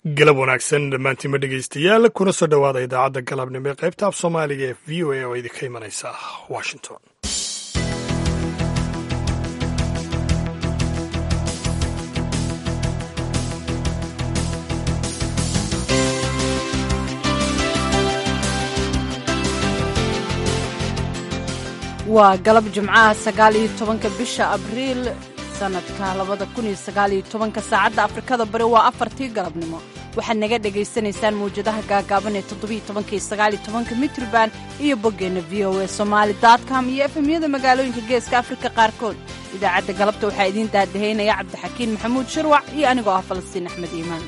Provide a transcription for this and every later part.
galab wanaagsan dhammaantiinma dhegaystayaal kuna soo dhowaada idaacadda galabnimo ee qaybta af soomaaliga ee v o a oo idinka imanaysa washington waa galab jimcaha sagaal iyo tobanka bisha abriil sanadka labada kun iyo sagaal iyo tobanka saacadda afrikada bari waa afartii galabnimo waxaad naga dhagaysanaysaan mawjadaha gaagaaban ee toddobiyo tobanka iyo sagaal iyo tobanka mitrban iyo boggeenna v o a somaali com iyo efemyada magaalooyinka geeska afrika qaarkood idaacadda galabta waxaa idiin daadahaynaya cabdixakiin maxamuud shirwac iyo anigoo ah falastiin axmed iimaan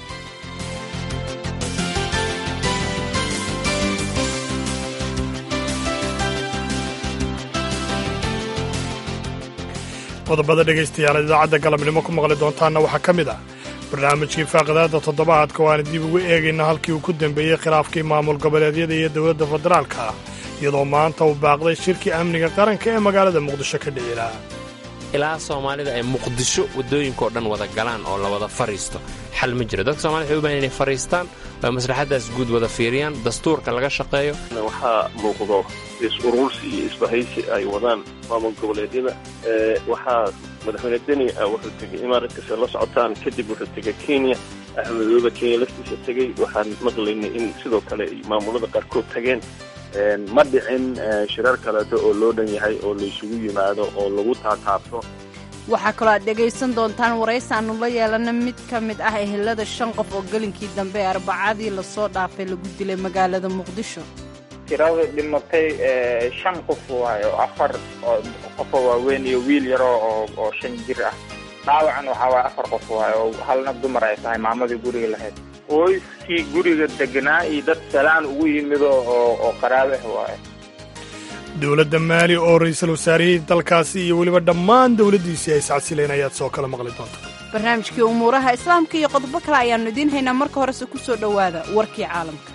qodobada dhegaystayaal idaacadda galabnimo ku maqli doontaanna waxaa ka mid ah barnaamijkii faaqidaada toddobaadka oo aan dib ugu eegayna halkii uu ku dembeeyey khilaafkii maamul goboleedyada iyo dowladda federaalka iyadoo maanta uu baaqday shirkii amniga qaranka ee magaalada muqdisho ka dhici laha ilaa soomaalida ay muqdisho waddooyinkao dhan wada galaan oo la wada fadhiisto xal ma jiro dadka somalida waxay u bahan inay fadhiistaan oo maslaxaddaas guud wada fiiriyaan dastuurka laga shaqeeyo waxaa muuqdo is-urursi iyo isbahaysi ay wadaan maamul goboleedyada waxaa madaxweyne deni wuxuu tegey imaaratkase la socotaan kadib wuxuu tegey kenya axmedooba kenya laftiisa tegey waxaan maqlaynay in sidoo kale ay maamulada qaarkood tageen ma dhicin shirar kaleeto oo loo dhan yahay oo laysugu yimaado oo lagu taataabto waxaa kaloo aad dhegaysan doontaan waraysi aanu la yeelana mid ka mid ah ehelada shan qof oo gelinkii dambe ee arbacadii lasoo dhaafay lagu dilay magaalada muqdisho tirada dhimatay shan qof waayo afar qofoo waaweyn iyo wiil yaroo oo shan jir ah dhaawacan waxaa waay afar qof waayo oo halna dumar ay tahay maamadii guriga lahayd qoyskii guriga deganaa iyo dad salaan ugu yimido oo qaraabah waayo dowladda maali oo ra-iisul wasaarihii dalkaasi iyo weliba dhammaan dowladdiisii ay iscasileen ayaad soo kala maqli doonta barnaamijkii umuuraha islaamka iyo qodobo kale ayaannu idiin haynaa marka horese ku soo dhowaada warkii caalamka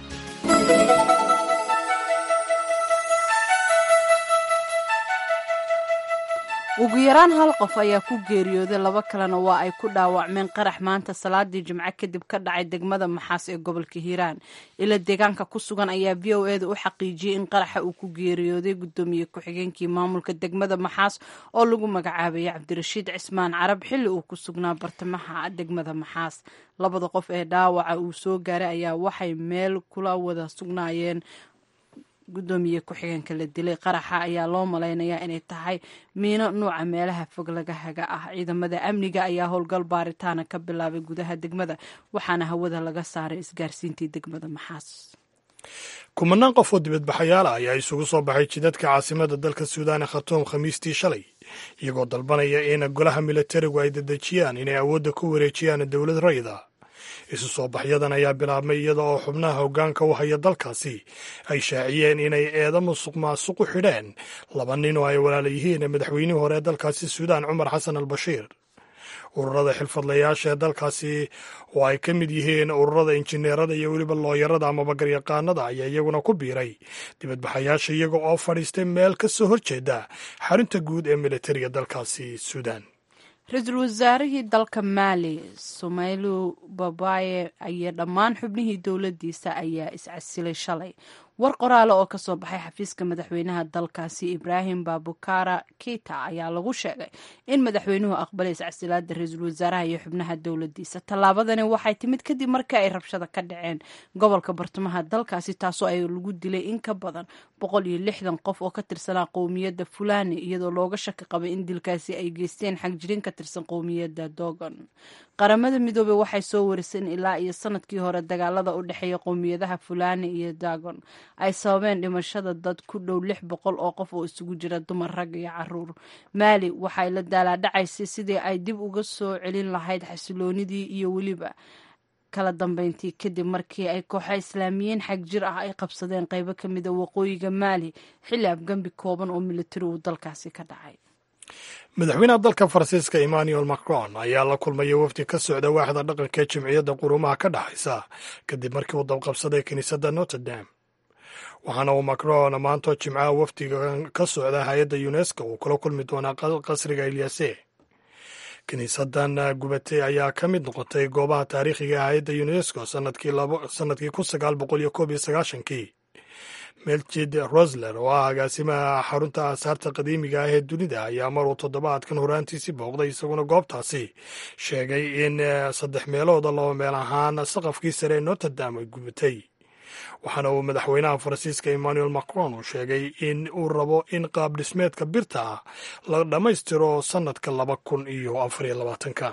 ugu yaraan hal qof ayaa ku geeriyooday laba kalena waa ay ku dhaawacmeen qarax maanta salaadii jimco kadib ka dhacay degmada maxaas ee gobolka hiiraan ila deegaanka ku sugan ayaa v o eda u xaqiijiyey in qaraxa uu ku geeriyooday guddoomiye ku-xigeenkii maamulka degmada maxaas oo lagu magacaabayay cabdirashiid cismaan carab xilli uu ku sugnaa bartamaha degmada maxaas labada qof ee dhaawaca uu soo gaaray ayaa waxay meel kula wada sugnaayeen guddoomiye ku-xigeenka la dilay qaraxa ayaa loo malaynayaa inay tahay miino nuuca meelaha fog laga haga ah ciidamada amniga ayaa howlgal baaritaana ka bilaabay gudaha degmada waxaana hawada laga saaray isgaarsiintii degmada maxaas kumanaan qof oo dibadbaxayaal ah ayaa isugu soo baxay jidadka caasimada dalka suudaane khatuum khamiistii shalay iyagoo dalbanaya in golaha milatarigu ay dedejiyaan inay awoodda ku wareejiyaan dowlad rayida isu soo baxyadan ayaa bilaabmay iyada oo xubnaha hoggaanka u haya dalkaasi ay shaaciyeen inay eedo musuq maasuq u xidheen laba nin oo ay walaala yihiin madaxweynihii hore ee dalkaasi suudaan cumar xasan al bashiir ururada xilfadlayaasha ee dalkaasi oo ay ka mid yihiin ururada injineerada iyo weliba looyarada amaba garyaqaanada ayaa iyaguna ku biiray dibadbaxayaasha iyaga oo fadhiistay meel ka soo horjeeda xarunta guud ee militariga dalkaasi suudaan ra-iisul wasaarihii dalka maali somailu babaye iyo dhammaan xubnihii dowladdiisa ayaa iscasilay shalay war qoraale oo kasoo baxay xafiiska madaxweynaha dalkaasi ibraahim babukara kita ayaa lagu sheegay in madaxweynuhu aqbalay iscasilaada ra-iisul wasaaraha iyo xubnaha dowladdiisa tallaabadani waxay timid kadib markii ay rabshada ka dhaceen gobolka bartamaha dalkaasi taasoo ay lagu dilay in ka badan boqol iyo lixdan qof oo ka tirsanaa qowmiyadda fulani iyadoo looga shaki qabay in dilkaasi ay geysteen xagjirin ka tirsan qowmiyadda dogon qaramada midoobey waxay soo wariseen ilaa iyo sanadkii hore dagaalada u dhexeeya qowmiyadaha fulani iyo dagon ay sababeen dhimashada dad ku dhow lix boqol oo qof oo isugu jira dumar rag iyo caruur maali waxay la daalaadhacaysay sidii ay dib uga soo celin lahayd xasiloonidii iyo weliba kala dambeyntii kadib markii ay kooxa islaamiyiin xag jir ah ay qabsadeen qeybo ka mida waqooyiga maali xilli afgembi kooban oo militari uu dalkaasi ka dhacay madaxweynaha dalka faransiiska emmanuel macron ayaa la kulmaya wafdi ka socda waaxda dhaqanka ee jimciyadda qurumaha ka dhexaysa kadib markii uu dabqabsaday kiniisadda notre dame waxaana uu macron maantoo jimcaha wafdiga ka socda hay-adda unesco uu kula kulmi doonaa qasriga ilyase kiniisadan gubatay ayaa ka mid noqotay goobaha taariikhiga hayadda unesco sanadkii kun sagaal boqol iyo koob iyo sagaashankii melchid rosler oo ah agaasimaha xarunta aasaarta qadiimiga ah ee dunida ayaa maruu toddobaadkan horaantiisii booqday isaguna goobtaasi sheegay in saddex meelooda laba meel ahaan saqafkii sare ee noterdam ay gubatay waxaana uu madaxweynaha faransiiska emmanuel macron uu sheegay in uu rabo in qaab dhismeedka birta ah la dhammaystiro sannadka laba kun iyo afariyo labaatanka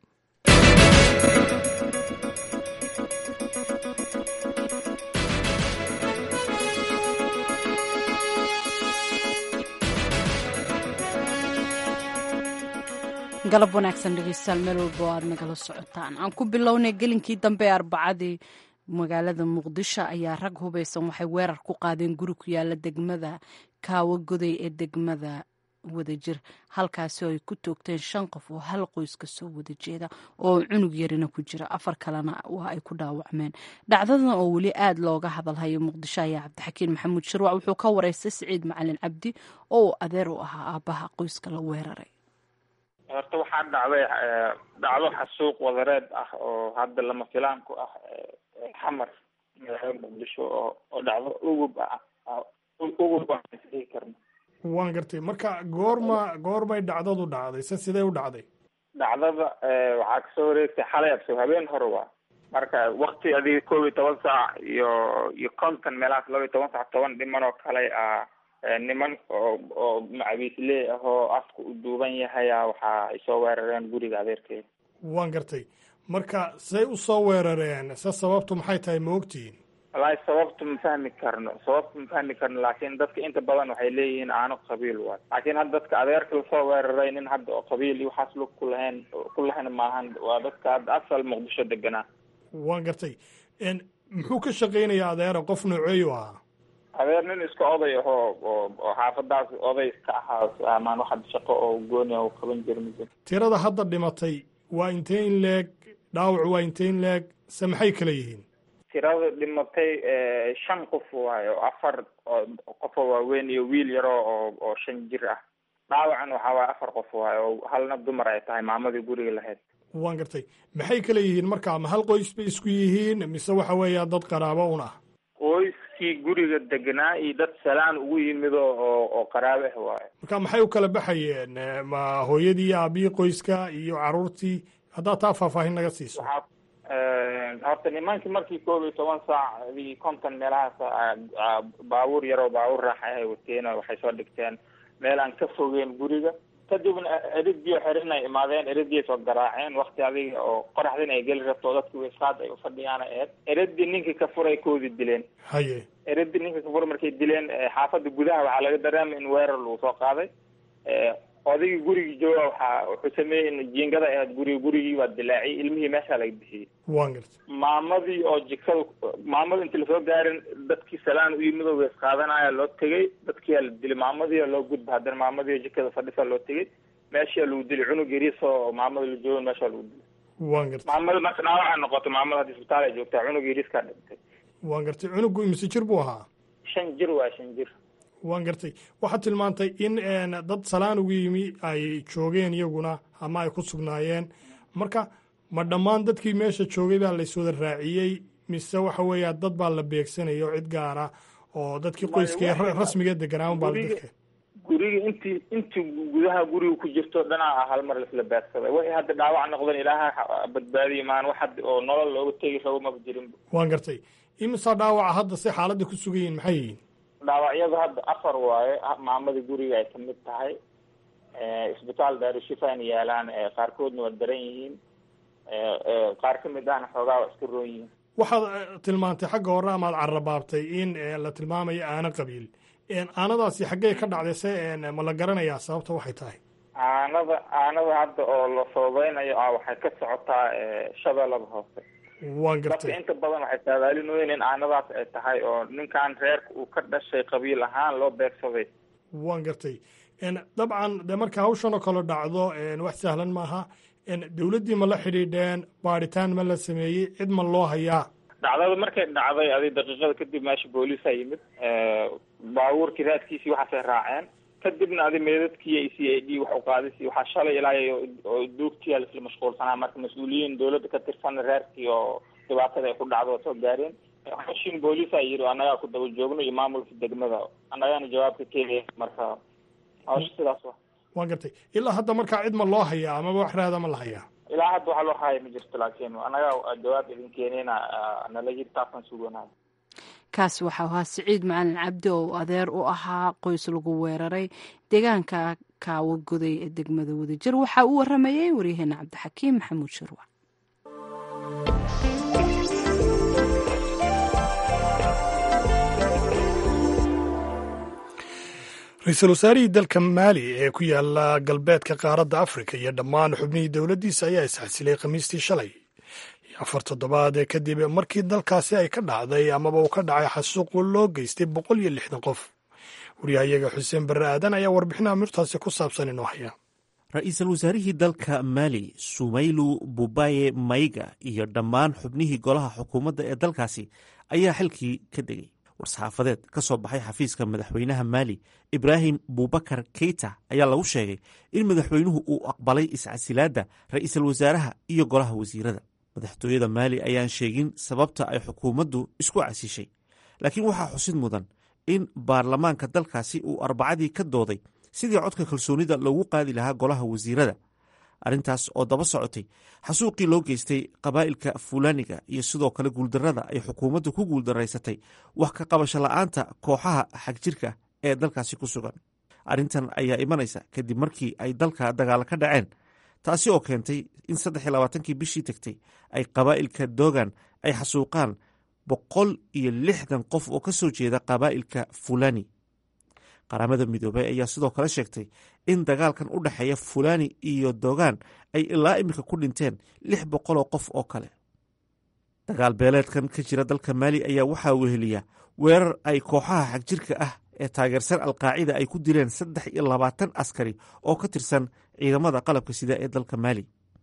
galab wanaagsan dhegeystayaal meel walba oo aad nagala socotaan aan ku bilownay gelinkii dambe ee arbacadii magaalada muqdisho ayaa rag hubaysan waxay weerar ku qaadeen guri ku yaala degmada kaawo goday ee degmada wadajir halkaasi oo ay ku toogteen shan qof oo hal qoys ka soo wada jeeda oo cunug yarina ku jira afar kalena waa ay ku dhaawacmeen dhacdadan oo weli aad looga hadalhayo muqdisho ayaa cabdixakiin maxamuud shirwac wuxuu ka wareystay siciid macalin cabdi oo uu adeer u ahaa aabbaha qoyska la weeraray horta waxaa dhacday dhacdo xasuuq wadareed ah oo hadda lama filaan ku ah xamar magaalada muqdisho oo oo dhacdo ugub ah ugub aan isdhihi karno waan gartay marka goorma goormay dhacdadu dhacday se sidee u dhacday dhacdada waxaa kasoo wareegtay xalay abso habeen hore waa marka wakti adiga koob iyo toban saac iyo iyo konton meelahaas laba iyo toban saac toban dhiman oo kale ah niman oo oo macabiisley ah oo afka u duuban yahaya waxa ay soo weerareen guriga adeerkeeda waan gartay marka say u soo weerareen se sababtu maxay tahay ma ogtihiin wallaahi sababtu ma fahmi karno sababtu ma fahmi karno laakiin dadka inta badan waxay leeyihiin aano qabiil waay laakiin hadda dadka adeerka lasoo weeraray nin hadda oo qabiil iyo waxaas lug ku lahayn ku lahayn maahan waa dadka hadda asal muqdisho deganaa waan gartay muxuu ka shaqaynayaa adeera qof nooceeyu ahaa adeer nin iska oday ahoo oo oo xaafadaas oday iska ahaa amaan wax hadda shaqo oo gooni u qaban jira mid tirada hadda dhimatay waa intee in leeg dhaawac waa intee in leeg se maxay kala yihiin tirada dhimatay shan qof waayo afar qofoo waaweyn iyo wiil yaro oo oo shan jir ah dhaawacan waxaa waaye afar qof waayo oo halna dumar ay tahay maamadii guriga lahayd waan gartay maxay kala yihiin marka ma hal qoys bay isku yihiin mise waxa weeya dad qaraabo un ah qoyskii guriga deganaa iyo dad salaan ugu yimid oo oo qaraabe ah waayo marka maxay u kala baxayeen ma hooyadii iyo aabihii qoyska iyo caruurtii haddaad taa faahfaahin naga siiso horta nimankii markii koob iyo toban saac adii konton meelahaas baabuur yaroo baabuur raaxa ay wateen waxay soo dhigteen meel aan ka fogeen guriga kadibna eridii xirin ay imaadeen eridii soo garaaceen wakti adiga oo qoraxdin ay geli rabto dadki weysqaad ay ufadhiyaan eed eridii ninkii ka furay koodii dileen haye eridii ninkii ka furay markay dileen xaafada gudaha waxaa laga dareemay in weerar lagu soo qaaday odaygii gurigii jooga waxaa wuxuu sameeyey in jiingada ahayd guriga gurigii waa dilaaciyay ilmihii meeshaa laga bixiyey waan gartay maamadii oo jikada maamada inti lasoo gaarin dadkii salaan u yimid oo weys qaadanaya loo tegay dadkiyaa la dilay maamadii loo gudba haddana maamadii oo jikada fadhisa loo tegay meeshaa lagu dilay cunug yariis oo maamada la joogan meeshaa lagu dilay waan gartay maamada marka dhaawaca noqoto maamada hadda isbitaal ay joogtaa cunug yariiskaa dhintay waan gartay cunugu imise jir buu ahaa shan jir waa shan jir waan gartay waxaad tilmaantay in dad salaan ugu yimi ay joogeen iyaguna ama ay ku sugnaayeen marka ma dhammaan dadkii meesha joogay baa layswada raaciyey mise waxa weeya dad baa la beegsanaya oo cid gaara oo dadkii qoyskee rasmiga deganaaman baa dadka guriga intii intii gudaha guriga ku jirto dhanaa ah hal mar laisla beegsaday waxay hadda dhaawac noqdeen ilaaha badbaadiye maan wax had oo nolol looga tegi rabo maba jirin waan gartay imisaa dhaawaca hadda si xaaladda ku sugan yihin maxay yihiin dhaawacyadu hadda afar waaye maamadii guriga ay kamid tahay isbitaal daarushifaan yaalaan qaarkoodna waa daran yihiin qaar ka mid ahna xoogaa waa iska roon yihiin waxaad tilmaantay xagga hore amaad carrabaabtay in la tilmaamayo aano qabiil aanadaasi xaggey ka dhacday se ma la garanayaa sababta waxay tahay aanada aanada hadda oo la sababeynayo ah waxay ka socotaa shabeellada hoose waan dadka gartay inta badan waxay saadaalinoyin in aanadaas ay tahay oo ninkan reerka uu ka dhashay qabiil ahaan loo beegsaday waan gartay dabcan de marka hawshan oo kale dhacdo wax sahlan maaha dowladdii ma la xidhiidheen baadhitaan ma la sameeyey cid ma loo hayaa dhacdada markay dhacday adi daqiiqada kadib meesha booliisa yimid baabuurkii raadkiisii waxaasay raaceen kadibna adi meedadkii ay c i d wax uqaadisi waxaa shalay ilaa oo duugtiyaa laisla mashquulsanaa marka mas-uuliyiin dawladda ka tirsan reerkii oo dhibaatada ay ku dhacdo oo soo gaareen xashin booliisa yiri annagaa ku daba joogno iyo maamulka degmada annagaana jawaabka keenaya marka hawsha sidaas wa waa gartay ilaa hadda markaa cid ma loo hayaa amaba wax raada ma la hayaa ilaa hadda waxaa loo haya ma jirto laakiin annagaa jawaab idin keenayna nala yiri taasaan suganahay kaasi waxau ahaa siciid macalin cabdi oo adeer u ahaa qoys lagu weeraray deegaanka kaawagoday ee degmada wadajir waxaa u waramayey waryaheena cabdixakiim maxamuud shirwa ra-iisul wasaarihii dalka maali ee ku yaala galbeedka qaaradda afrika iyo dhammaan xubnihii dowladdiisa ayaa isxasilay khamiistii shalay afar toddobaad ee kadib markii dalkaasi ay ka dhacday amaba uu ka dhacay xasuuq loo geystay boqol iyo lixdan qof waryahayaga xuseen barre aadan ayaa warbixin amirtaasi ku saabsan inoo haya ra-iisul wasaarihii dalka maali sumaylu bubaye mayga iyo dhammaan xubnihii golaha xukuumadda ee dalkaasi ayaa xilkii ka degay war-saxaafadeed ka soo baxay xafiiska madaxweynaha maali ibraahim bubakar keita ayaa lagu sheegay in madaxweynuhu uu aqbalay iscasilaadda ra-iisul wasaaraha iyo golaha wasiirada madaxtooyada maali ayaan sheegin sababta ay xukuumaddu isku casishay laakiin waxaa xusid mudan in baarlamaanka dalkaasi uu arbacadii ka dooday sidii codka kalsoonida loogu qaadi lahaa golaha wasiirada arrintaas oo daba socotay xasuuqii loo geystay qabaa'ilka fuulaaniga iyo sidoo kale guuldarrada ay xukuumaddu ku guuldaraysatay wax ka qabasho la'aanta kooxaha xagjirka ee dalkaasi ku sugan arrintan ayaa imanaysa kadib markii ay dalka dagaalo ka dhaceen taasi oo keentay in saddex iyo labaatankii bishii tegtay ay qabaa'ilka dogan ay xasuuqaan boqol iyo lixdan qof oo ka soo jeeda qabaa'ilka fulani qaramada midoobay ayaa sidoo kale sheegtay in dagaalkan u dhexeeya fulani iyo dogan ay ilaa iminka ku dhinteen lix boqoloo qof oo kale dagaal beeleedkan ka jira dalka maali ayaa waxaa weheliya weerar ay kooxaha xagjirka ah ee taageersan alqaacida ay ku dileen saddex iyo labaatan askari oo ka tirsan ciidamada qalabka sida ee dalka maali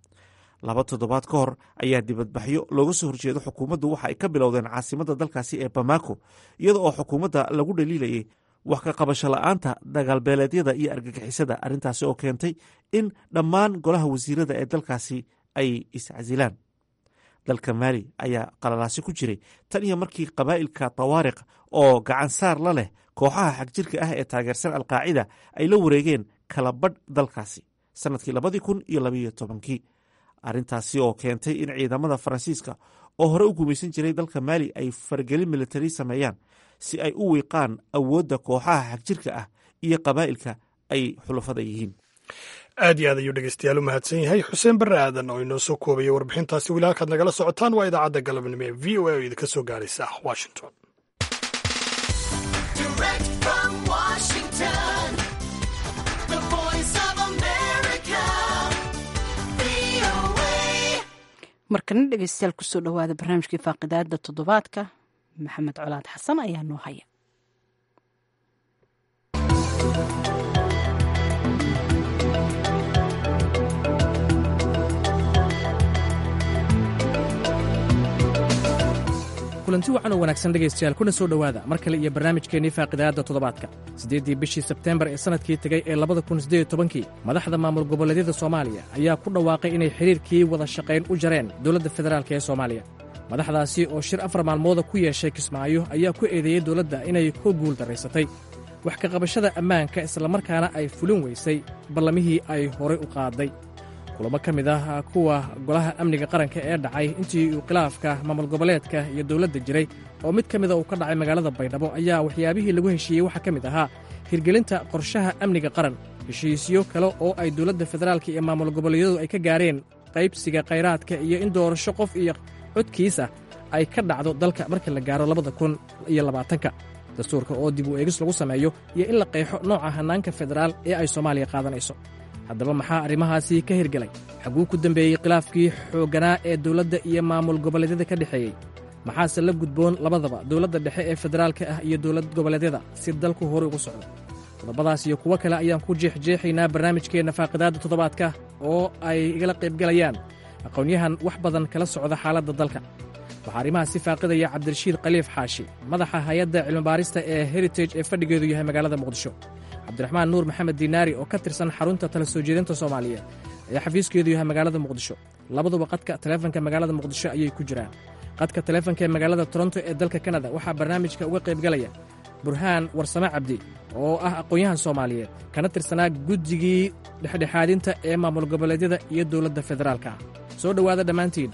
laba toddobaad ka hor ayaa dibadbaxyo looga soo horjeedo xukuumaddu waxa ay ka bilowdeen caasimadda dalkaasi ee bamako iyada oo xukuumadda lagu dhaliilayay wax ka qabasho la'aanta dagaalbeeleedyada iyo argagixisada arrintaasi oo keentay in dhammaan golaha wasiirada ee dalkaasi ay iscasilaan dalka maali ayaa qalalaasi ku jiray tan iyo markii qabaa'ilka tawaariq oo gacan saar la leh kooxaha xagjirka ah ee taageersan alqaacida ay la wareegeen kala badh dalkaasi sannadkii labadii kun iyo labayo tobankii arrintaasi oo keentay in ciidamada faransiiska oo hore u gumaysan jiray dalka maali ay faragelin militari sameeyaan si ay u wiiqaan awoodda kooxaha xagjirka ah iyo qabaa'ilka ay xulafada yihiin aad iyo aad ayuu dhegeystayaal u mahadsan yahay xuseen barre aadan oo inoo soo koobayay warbixintaasi weli halkaad nagala socotaan waa idaacadda galabnimo ee v o a oo idinka soo gaaraysa washington markana dhegeystayaal kusoo dhowaada barnaamijkii faaqidaada toddobaadka maxamed colaad xasan ayaa noo haya kulanti wacan oo wanaagsan dhegaystayaal kuna soo dhowaada mar kale iyo barnaamijkeennii faaqidaadda toddobaadka siddeeddii bishii sebteembar ee sannadkii tegay ee labada kun siddeed tobankii madaxda maamul goboleedyada soomaaliya ayaa ku dhawaaqay inay xidhiirkii wada shaqayn u jareen dowladda federaalk ee soomaaliya madaxdaasi oo shir afar maalmooda ku yeeshay kismaayo ayaa ku eedeeyey dowladda inay ku guul darraysatay wax ka qabashada ammaanka islamarkaana ay fulin weysay ballamihii ay horay u qaaday kulamo ka mid ah kuwa golaha amniga qaranka ee dhacay intii uu khilaafka maamul goboleedka iyo dowladda jiray oo mid ka mida uu ka dhacay magaalada baydhabo ayaa waxyaabihii lagu heshiiyey waxaa ka mid ahaa hirgelinta qorshaha amniga qaran heshiisyo kale oo ay dowladda federaalka iyo maamul goboleedyadu ay ka gaareen qaybsiga khayraadka iyo in doorasho qof iyo codkiisa ay ka dhacdo dalka marka la gaaro labada kun iyo labaatanka dastuurka oo dib u eegis lagu sameeyo iyo in la qeexo nooca hannaanka federaal ee ay soomaaliya qaadanayso haddaba maxaa arrimahaasi ka hirgelay xaguu ku dembeeyey khilaafkii xoogganaa ee dowladda iyo maamul goboleedyada ka dhexeeyey maxaase la gudboon labadaba dowladda dhexe ee federaalka ah iyo dowlad goboleedyada si dalku hore ugu socdo qodobadaas iyo kuwo kale ayaan ku jeexjeexaynaa barnaamijkeenna faaqidaadda toddobaadka oo ay igala qaybgalayaan aqoonyahan wax badan kala socda xaaladda dalka waxaa arrimaha si faaqidaya cabdirashiid khaliif xaashi madaxa hay-adda cilmibaarista ee heritage ee fadhigeedu yahay magaalada muqdisho cabdiraxmaan nuur maxamed diinaari oo ka tirsan xarunta tala soo jeedinta soomaaliyeed ayaa xafiiskeedu yahay magaalada muqdisho labaduba qadka taleefanka magaalada muqdisho ayay ku jiraan qadka taleefanka ee magaalada toronto ee dalka kanada waxaa barnaamijka uga qaybgalaya burhaan warsame cabdi oo ah aqoon-yahan soomaaliyeed kana tirsanaa guddigii dhexdhexaadinta ee maamul goboleedyada iyo dowladda federaalka ah soo dhowaada dhammaantiin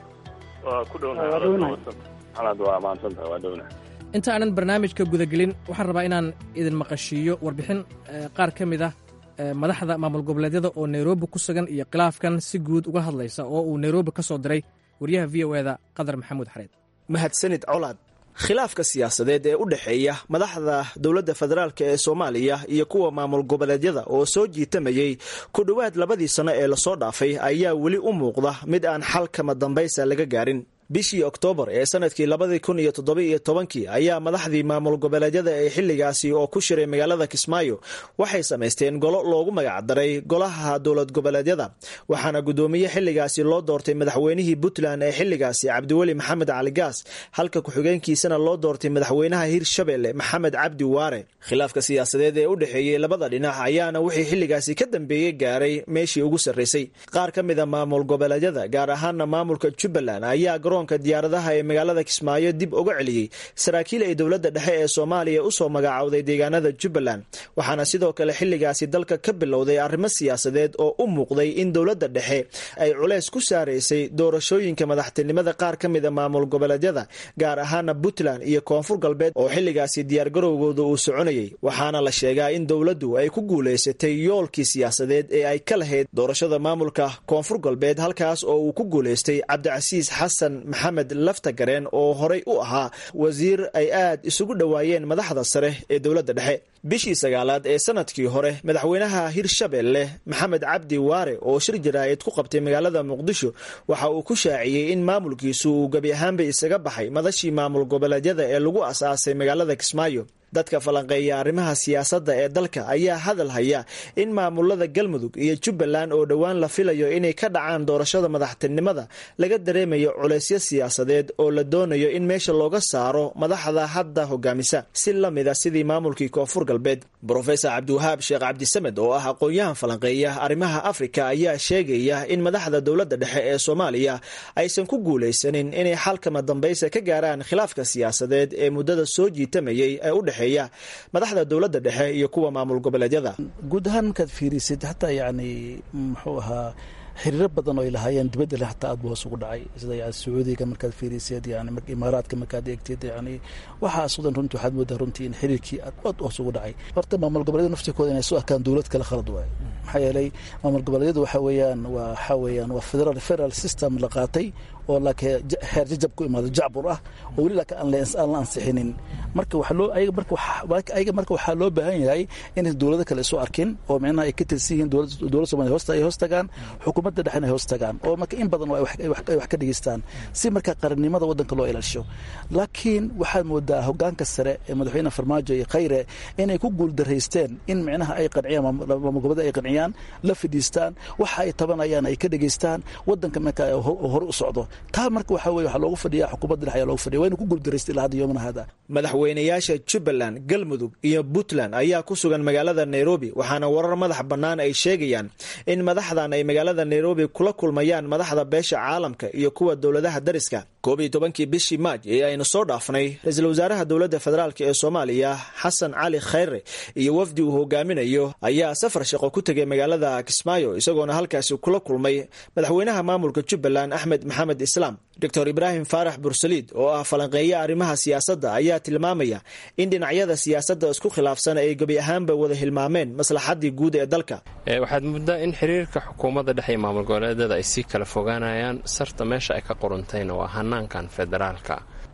inta aanan barnaamijka gudagelin waxaan rabaa inaan idin maqashiiyo warbixin qaar ka mid ah madaxda maamul goboleedyada oo nairobi ku sugan iyo khilaafkan si guud uga hadlaysa oo uu nairobi ka soo diray waryaha v o eda qadar maxamuud xareed mahadsanid colaad khilaafka siyaasadeed ee u dhexeeya madaxda dowladda federaalk ee soomaaliya iyo kuwa maamul goboleedyada oo soo jiitamayey ku dhowaad labadii sano ee lasoo dhaafay ayaa weli u muuqda mid aan xal kama dambaysa laga gaarin bishii oktoobar ee sanadkii labadii kun iyo toddobiiyo tobankii ayaa madaxdii maamul goboleedyada ee xilligaasi oo ku shiray magaalada kismaayo waxay samaysteen golo loogu magacdaray golaha dowlad goboleedyada waxaana guddoomiye xilligaasi loo doortay madaxweynihii puntland ee xilligaasi cabdiweli maxamed cali gaas halka ku-xigeenkiisana loo doortay madaxweynaha hirshabelle maxamed cabdi waare khilaafka siyaasadeed ee u dhexeeyey labada dhinac ayaana wixii xilligaasi ka dambeeyey gaaray meeshii ugu sarraysay qaar ka mida maamul goboleedyada gaar ahaana maamulka jubbaland ayaa garoonka diyaaradaha ee magaalada kismaayo dib uga celiyey saraakiil ay dowladda dhexe ee soomaaliya usoo magacaawday deegaanada jubbaland waxaana sidoo kale xilligaasi dalka ka bilowday arrimo siyaasadeed oo u muuqday in dowladda dhexe ay culeys ku saaraysay doorashooyinka madaxtinimada qaar ka mida maamul goboleedyada gaar ahaana puntland iyo koonfur galbeed oo xilligaasi diyaargarowgooda uu soconayay waxaana la sheegaa in dowladdu ay ku guulaysatay yoolkii siyaasadeed ee ay ka lahayd doorashada maamulka koonfur galbeed halkaas oo uu ku guulaystay cabdicasiis xasan maxamed laftagareen oo horey u ahaa wasiir ay aad isugu dhowaayeen madaxda sare ee dowladda dhexe bishii sagaalaad ee sanadkii hore madaxweynaha hirshabelle maxamed cabdi waare oo shir jaraa'id ku qabtay magaalada muqdisho waxa uu ku shaaciyey in maamulkiisu uu gebi ahaanba isaga baxay madashii maamul goboleedyada ee lagu asaasay magaalada kismaayo dadka falanqeeya arrimaha siyaasadda ee dalka ayaa hadal haya in maamulada galmudug iyo jubbaland oo dhowaan la filayo inay ka dhacaan doorashada madaxtinimada laga dareemayo culeysyo siyaasadeed oo la doonayo in meesha looga saaro madaxda hadda hogaamisa si la mida sidii maamulkii koonfur galbeed brofesor cabdiwahaab sheekh cabdisamed oo ah aqoon-yahan falanqeeya arrimaha afrika ayaa sheegaya in madaxda dowladda dhexe ee soomaaliya aysan ku guulaysanin inay xalkama dambaysa ka gaaraan khilaafka siyaasadeed ee muddada soo jiitamayay ee u dhexe madaxda dowladda dhexe iyo kuwa maamul goboleedyada guud ahaan markaad fiirisid hataa yani muxuu ahaa xiriiro badan oo ay lahaayeen dibadda le hataa aad bu hoos ugu dhacay sida yani sacuudiga markaad fiiriseed yani imaaraadka markaad eegtid yani waxaas wadan runtii waxaad moodaa runtii in xiriirkii aad hoos ugu dhacay horta maamul goboleedyada naftirkooda inay soo arkaan dowlad kale khalad waayo maxaa yeelay maamul goboleedyadu waxa weeyaan waa waxaa weeyaan waa federal federal system la qaatay oo laakiin xeer jajab ku imaado jacbur ah oo weli laakiin aan aan la ansixinin marka waxa loo ayaga marka ayaga marka waxaa loo baahan yahay inay dowlado kale isu arkin oo micnaha ay ka tirsan yihiin dowladda Soomaaliya hoosta ay hoos tagaan xukuumadda dhexena ay hoos tagaan oo marka in badan ay wax ka dhigeystaan si marka qarannimada waddanka loo ilaalisho laakiin waxaad moodaa hogaanka sare ee madaxweyne farmaajo iyo khayre inay ku guuldaraysteen in micnaha ay qanciyaan maamul goboleed ay qanciyaan la fadhiistaan waxa ay tabanayaan ay ka dhigeystaan waddanka marka hore u socdo taa marka waxa weye waxaa loogu fadhiya xukuumadda dhexe ayaa loogu fadhiya wayna ku guuldaraysta ilaa hadda yoomana hada madaxweynayaasha jubbaland galmudug iyo puntland ayaa ku sugan magaalada nairobi waxaana warar madax bannaan ay sheegayaan in madaxdan ay magaalada nairobi kula kulmayaan madaxda beesha caalamka iyo kuwa dowladaha dariska koob iyo tobankii bishii maaj ee aynu soo dhaafnay ra-iisul wasaaraha dowladda federaalk ee soomaaliya xasan cali khayre iyo wafdi uu hogaaminayo ayaa safar shaqo ku tegay magaalada kismaayo isagoona halkaasi kula kulmay madaxweynaha maamulka jubbaland axmed maxamed islaam doctor ibraahim faarax bursaliid oo ah falanqeeya arrimaha siyaasadda ayaa tilmaamaya in dhinacyada siyaasadda isku khilaafsan ay gebi ahaanba wada hilmaameen maslaxaddii guud ee dalka waxaad muddaa in xiriirka xukuumadda dhexe iyo maamul goboleedyada ay sii kala fogaanayaan sarta meesha ay ka qoruntayna waa hanaankan federaalka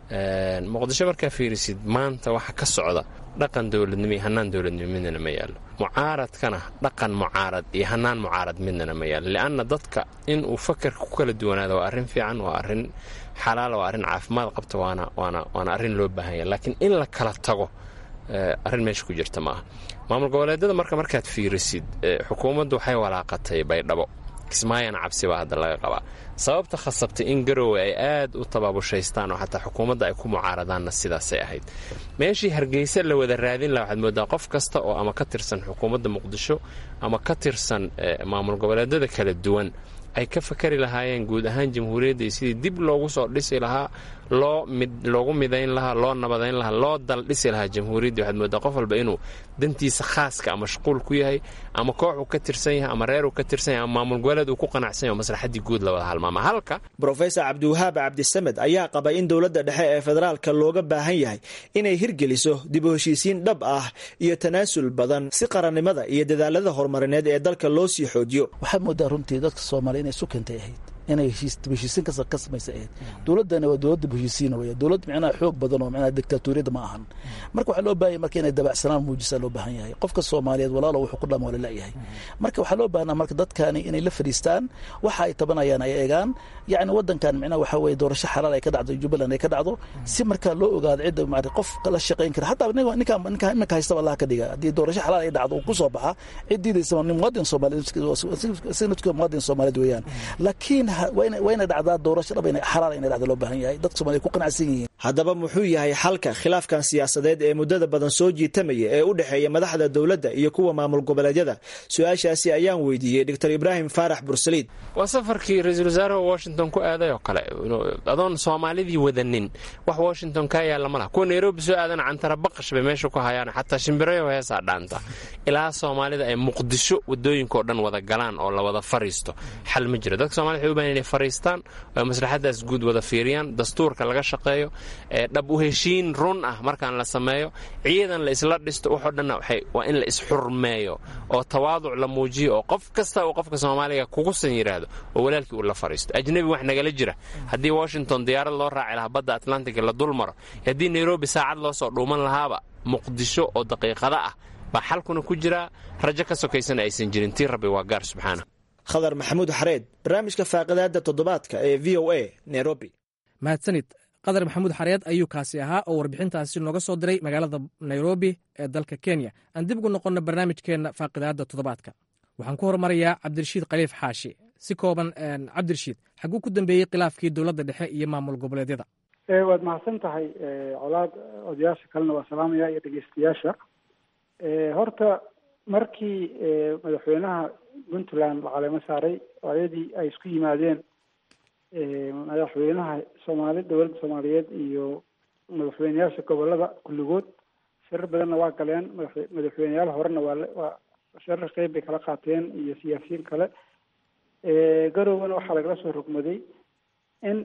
muqdisho markaa fiirisid maanta waxa ka socda dhaqan dowladnimo iyo hanaan dowladnimo midnana ma yaallo mucaaradkana dhaqan mucaarad iyo hanaan mucaarad midnana ma yaallo li'anna dadka in uu fakarka ku kala duwanaado waa arrin fiican waa arrin xalaala waa arrin caafimaad qabta waana waana waana arrin loo baahan yahay laakiin in la kala tago arrin meesha ku jirta maaha maamul goboleedyada marka markaad fiirisid xukuumaddu waxay walaaqatay baydhabo kismaayana cabsi baa hadda laga qabaa sababta khasabtay in garowe ay aad u tabaabushaystaan oo xataa xukuumadda ay ku mucaaradaanna sidaasay ahayd meeshii hargeysa la wada raadin laha waxaad moodaa qof kasta oo ama ka tirsan xukuumadda muqdisho ama ka tirsan maamul goboleedyada kala duwan ay ka fakari lahaayeen guud ahaan jamhuuriyadda iyo sidii dib loogu soo dhisi lahaa loo loogu midayn lahaa loo nabadayn lahaa loo dal dhisi lahaa jamhuuriyadda waxaad moodaa qof walba inuu dantiisa khaaska ama mashquul ku yahay ama koox uu ka tirsan yahay ama reer uu ka tirsan yahay ama maamul goboleed uu ku qanacsan yahay oo maslaxaddii guud la wada halmaama halka brofesor cabdiwahaab cabdisamed ayaa qaba in dowladda dhexe ee federaalka looga baahan yahay inay hirgeliso dib u heshiisiin dhab ah iyo tanaasul badan si qarannimada iyo dadaalada horumarineed ee dalka loo sii xoojiyo waxaad moodaa runtii dadka soomaaliya inay sukantay ahayd inay heshiisiin ka samaysa ahayd dowladdana waa dowladda heshiisiin weya dowlad micnaha xoog badan oo micnaha dictatoriyadda ma ahan marka waxaa loo baahan marka inay dabacsanaan muujisaa loo baahan yahay qofka soomaaliyeed walaalo wuxuu ku dhama waa lalayahay marka waxaa loo baahnaa marka dadkani inay la fadhiistaan waxa ay tabanayaan ay eegaan yacni waddankan micnaha waxaa weeye doorasho xalaal ay ka dhacdo jubbaland ay ka dhacdo si markaa loo ogaado cidda maarata qof la shaqayn kara hataa ninka ninka iminka haystaba allah ka dhiga haddii doorasho xalaal ay dhacdo uu ku soo baxa cid diidaysa nin muwaadin soomaaliyeed si nidka muwaadin soomaaliyeed weeyaan laakiin wayna dhacdaa doorasho dhab xalaal inay dhacda loo baahan yahay dadka somaaliya ku qanacsan yihiin haddaba muxuu yahay xalka khilaafkan siyaasadeed ee muddada badan soo jiitamaya ee u dhexeeya madaxda dowladda iyo kuwa maamul goboleedyada su-aashaasi ayaan weydiiyey doctor ibraahim faarax bursaliid waa safarkii ra-iisul wasaaraha washington ku aaday oo kale adoon soomaalidii wadanin wax washington kaa yaalla ma laha kuwa nairobi soo aadana cantara baqash bay meesha ku hayaan xataa shimbirayo heesaa dhaanta ilaa soomaalida ay muqdisho wadooyinkaoo dhan wada galaan oo la wada fariisto xal ma jiro dadka somalida waxay u bahan inay fariistaan oo maslaxadaas guud wada fiiriyaan dastuurka laga shaqeeyo dhab u heshiin run ah markaan la sameeyo ciidan la isla dhisto waxoo dhanna waa in la isxurmeeyo oo tawaaduc la muujiyo oo qof kasta uu qofka soomaaliga kugusan yidhaahdo oo walaalkii uu la fariisto ajnebi wax nagala jira haddii washington diyaarad loo raaci lahaa badda atlantiga la dul maro haddii nairobi saacad loo soo dhuuman lahaaba muqdisho oo daqiiqada ah baa xalkuna ku jiraa rajo ka sokaysana aysan jirin tii rabbi waa gaar subxaana khadar maxamuud xareed barnaamijka faaqidaada toddobaadka ee v o a nairobi mahadsanid qadar maxamuud xareed ayuu kaasi ahaa oo warbixintaasi nooga soo diray magaalada nairobi ee dalka kenya aan dib ugu noqonno barnaamijkeenna faaqidaada toddobaadka waxaan ku horumarayaa cabdirashiid khaliif xaashi si kooban cabdirashiid xaguu ku dambeeyey khilaafkii dowladda dhexe iyo maamul goboleedyada waad mahadsan tahay colaad odayaasha kalena waa salaamaya iyo dhegeystayaasha horta markii madaxweynaha puntland la caleemo saaray ayadii ay isku yimaadeen madaxweynaha soomaali dowladda soomaaliyeed iyo madaxweyneyaasha gobolada kulligood shirar badanna waa galeen madaxweyneyaal horena waa waa shirar qeyb bay kala qaateen iyo siyaasiyiin kale garowgana waxaa lagala soo rogmaday in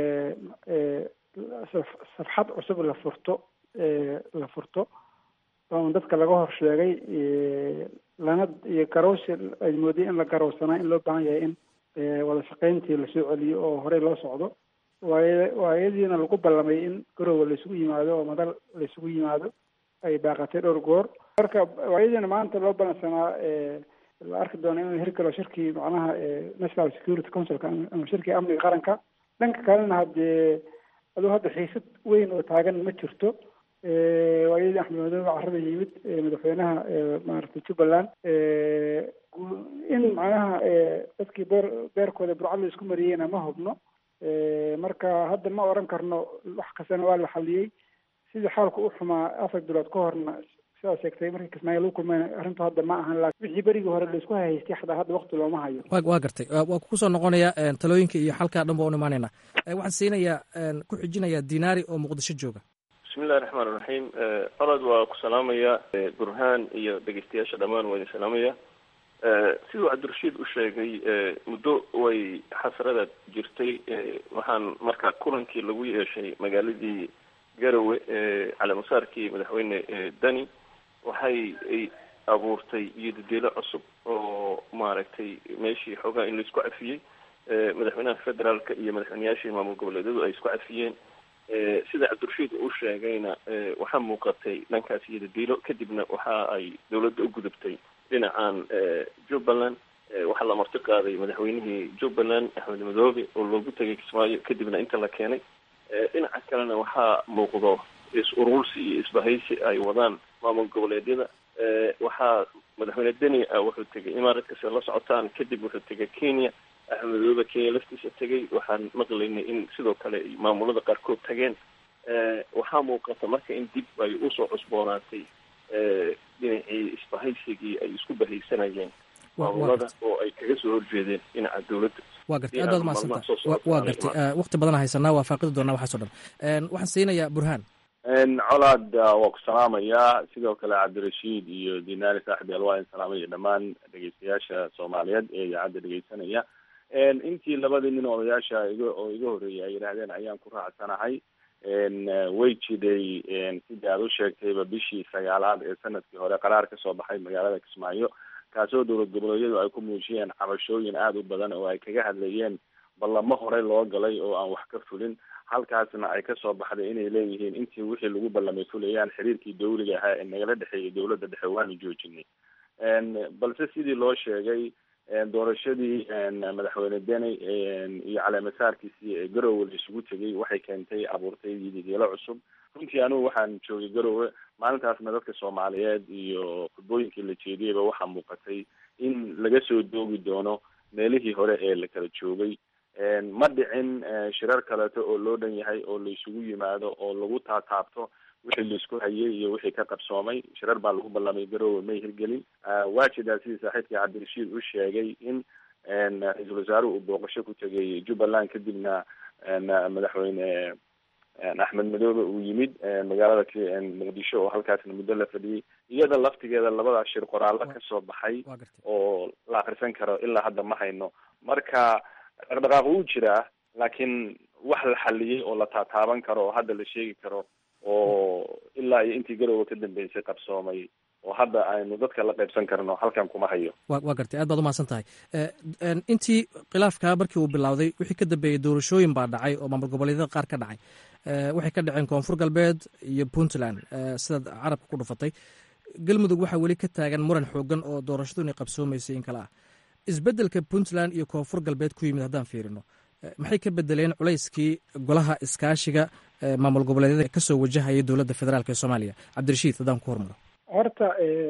safxad cusub la furto la furto oo dadka laga hor sheegay lana iyo garowsi ay moodiyay in la garowsanaa in loo baahan yahay in wada shaqayntii lasoo celiyo oo horey loo socdo waay waayadiina lagu ballamay in garowga laisugu yimaado oo madal laisugu yimaado ay baaqatay dhowr goor marka waayadiina maanta loo ballansanaa la arki doono inuu hirgalo shirkii macnaha national security councilka ama shirkii amniga qaranka dhanka kalena haddee aduu hadda xiisad weyn oo taagan ma jirto waayadii axmed madoobe carrada yimid madaxweynaha maaragtay jubbaland in macnaha dadkii beer beerkooda burcad la isku mariyeyna ma hubno marka hadda ma oran karno wax kastana waa la xaliyey sidii xaalku u xumaa afar bilood ka horna sidaa sheegtay markii kismaayo lagu kulmayna arrintu hadda ma ahan laakiin wixii berigii hore la isku haystay xataa hadda waqti looma hayo waa gartay waa ku soo noqonaya talooyinka iyo xalkaa dhan baa u imaanayna waxaan siinayaa ku xijinayaa dinaari oo muqdisho jooga bismillahi raxmaan iraxiim olod waa ku salaamaya burhaan iyo dhegeystayaasha dhammaan waa idin salaamaya siduu cabdirashiid u sheegay muddo way xasrada jirtay waxaan marka kulankii lagu yeeshay magaaladii garowe caleemasaarkii madaxweyne dani waxay ay abuurtay iyodadelo cusub oo maaragtay meeshii xoogaa in laisku cafiyey madaxweynaha federaalka iyo madaxweyneyaashii maamul goboleedyadu ay isku cafiyeen sida cabdirashiid uu sheegayna waxaa muuqatay dhankaas iyodadelo kadibna waxa ay dowladda u gudubtay dhinacan jubbaland waxaa la marti qaaday madaxweynihii jubbaland axmed madoobe oo loogu tegay kismaayo kadibna inta la keenay dhinaca kalena waxaa muuqdo is-urursi iyo isbahaysi ay wadaan maamul goboleedyada waxaa madaxweyne deni wuxuu tegay imaaradkasi la socotaan kadib wuxuu tegay kenya axmedoobe kenya laftiisa tegay waxaan maqlaynay in sidoo kale maamulada qaarkood tageen waxaa muuqata marka in dib ay usoo cusboonaatay dhinacii isbahaysigii ay isku bahaysanayeen maamulada oo ay kaga soo horjeedeen dhinaca dowladda waa gartay aad baad umahadsanta waa gartay wakti badan haysanaa waa faaqidi doonaa waxaas o dhan waxaan siinayaa burhaan colaad waa ku salaamayaa sidoo kale cabdirashiid iyo dinaari saaxib alwaain salaamaya dhammaan dhegeystayaasha soomaaliyeed ee idaacadda dhegeysanaya intii labadii nin odayaasha iga oo iga horreeyay ay yidhaahdeen ayaan ku raacsanahay way jiday sidii aad u sheegtayba bishii sagaalaad ee sanadkii hore qaraar kasoo baxay magaalada kismaayo kaasoo dowlad goboleedyadu ay ku muujiyeen cabashooyin aada u badan oo ay kaga hadlayeen ballamo horey loo galay oo aan wax ka fulin halkaasna ay kasoo baxday inay leeyihiin intii wixii lagu ballamay fulayaan xiriirkii dawliga ahaa ee nagala dhexeeyay dowladda dhexe waanu joojinay balse sidii loo sheegay doorashadii madaxweyne deni iyo caleemasaarkiisii ee garowe la isugu tegay waxay keentay abuurtay yidigeelo cusub runtii anigu waxaan joogay garowe maalintaasna dadka soomaaliyeed iyo khudbooyinkii la jeediyeyba waxaa muuqatay in laga soo doogi doono meelihii hore ee la kala joogay ma dhicin shirar kaleeto oo loo dhan yahay oo la isugu yimaado oo lagu taataabto wixii laisku hayay iyo wixii ka qabsoomay shirar baa lagu ballamay garowe may hirgelin waa jidaa sidii saaxiibka cabdirashiid u sheegay in ra-iisul wasaaruhu uu booqasho ku tegay jubbaland kadibna madaxweyne axmed madoobe uu yimid magaalada muqdisho oo halkaasna muddo la fadhiyey iyada laftigeeda labadaa shir qoraallo kasoo baxay oo la akrisan karo ilaa hadda ma hayno marka dhaqdhaqaaq wuu jiraa laakiin wax la xaliyey oo la taataaban karo oo hadda la sheegi karo oo ilaa iyo intii garowe ka dambeysay qabsoomay oo hadda aynu dadka la qaybsan karno halkan kuma hayo wa waa gartay aad baad umahadsan tahay intii khilaafkaa markii uu bilowday wixii ka dambeeyey doorashooyin baa dhacay oo maamul goboleedyada qaar ka dhacay waxay ka dhaceen koonfur galbeed iyo puntland sidaad carabka ku dhufatay galmudug waxaa weli ka taagan muran xoogan oo doorashadu inay qabsoomaysay in kale ah isbeddelka puntland iyo koonfur galbeed ku yimid haddaan fiirino maxay ka bedeleen culayskii golaha iskaashiga maamul goboleedyada kasoo wajahaya dowladda federaalk ee soomaaliya cabdirashiid haddaan ku hormaro horta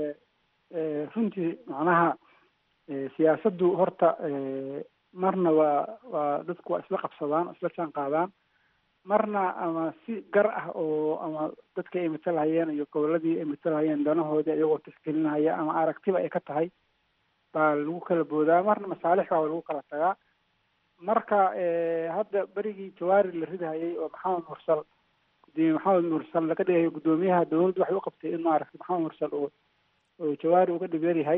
runtii macnaha siyaasaddu horta marna waa waa dadku waa isla qabsadaan isla jaan qaadaan marna ama si gar ah oo ama dadka ay matalhayeen iyo goboladii ay matalhayeen danahoodii iyagoo tixgelinahaya ama aragtiba ay ka tahay baa lagu kala boodaa marna masaalix baa lagu kala tagaa marka hadda berigii jawaari la ridahayay oo maxamed mursal gudoomiye maxamed mursal laga dhigayo guddoomiyaha dowladdu waxay u qabtay in maaragtay maxamed mursal uu oo jawaari uga dhibeer yahay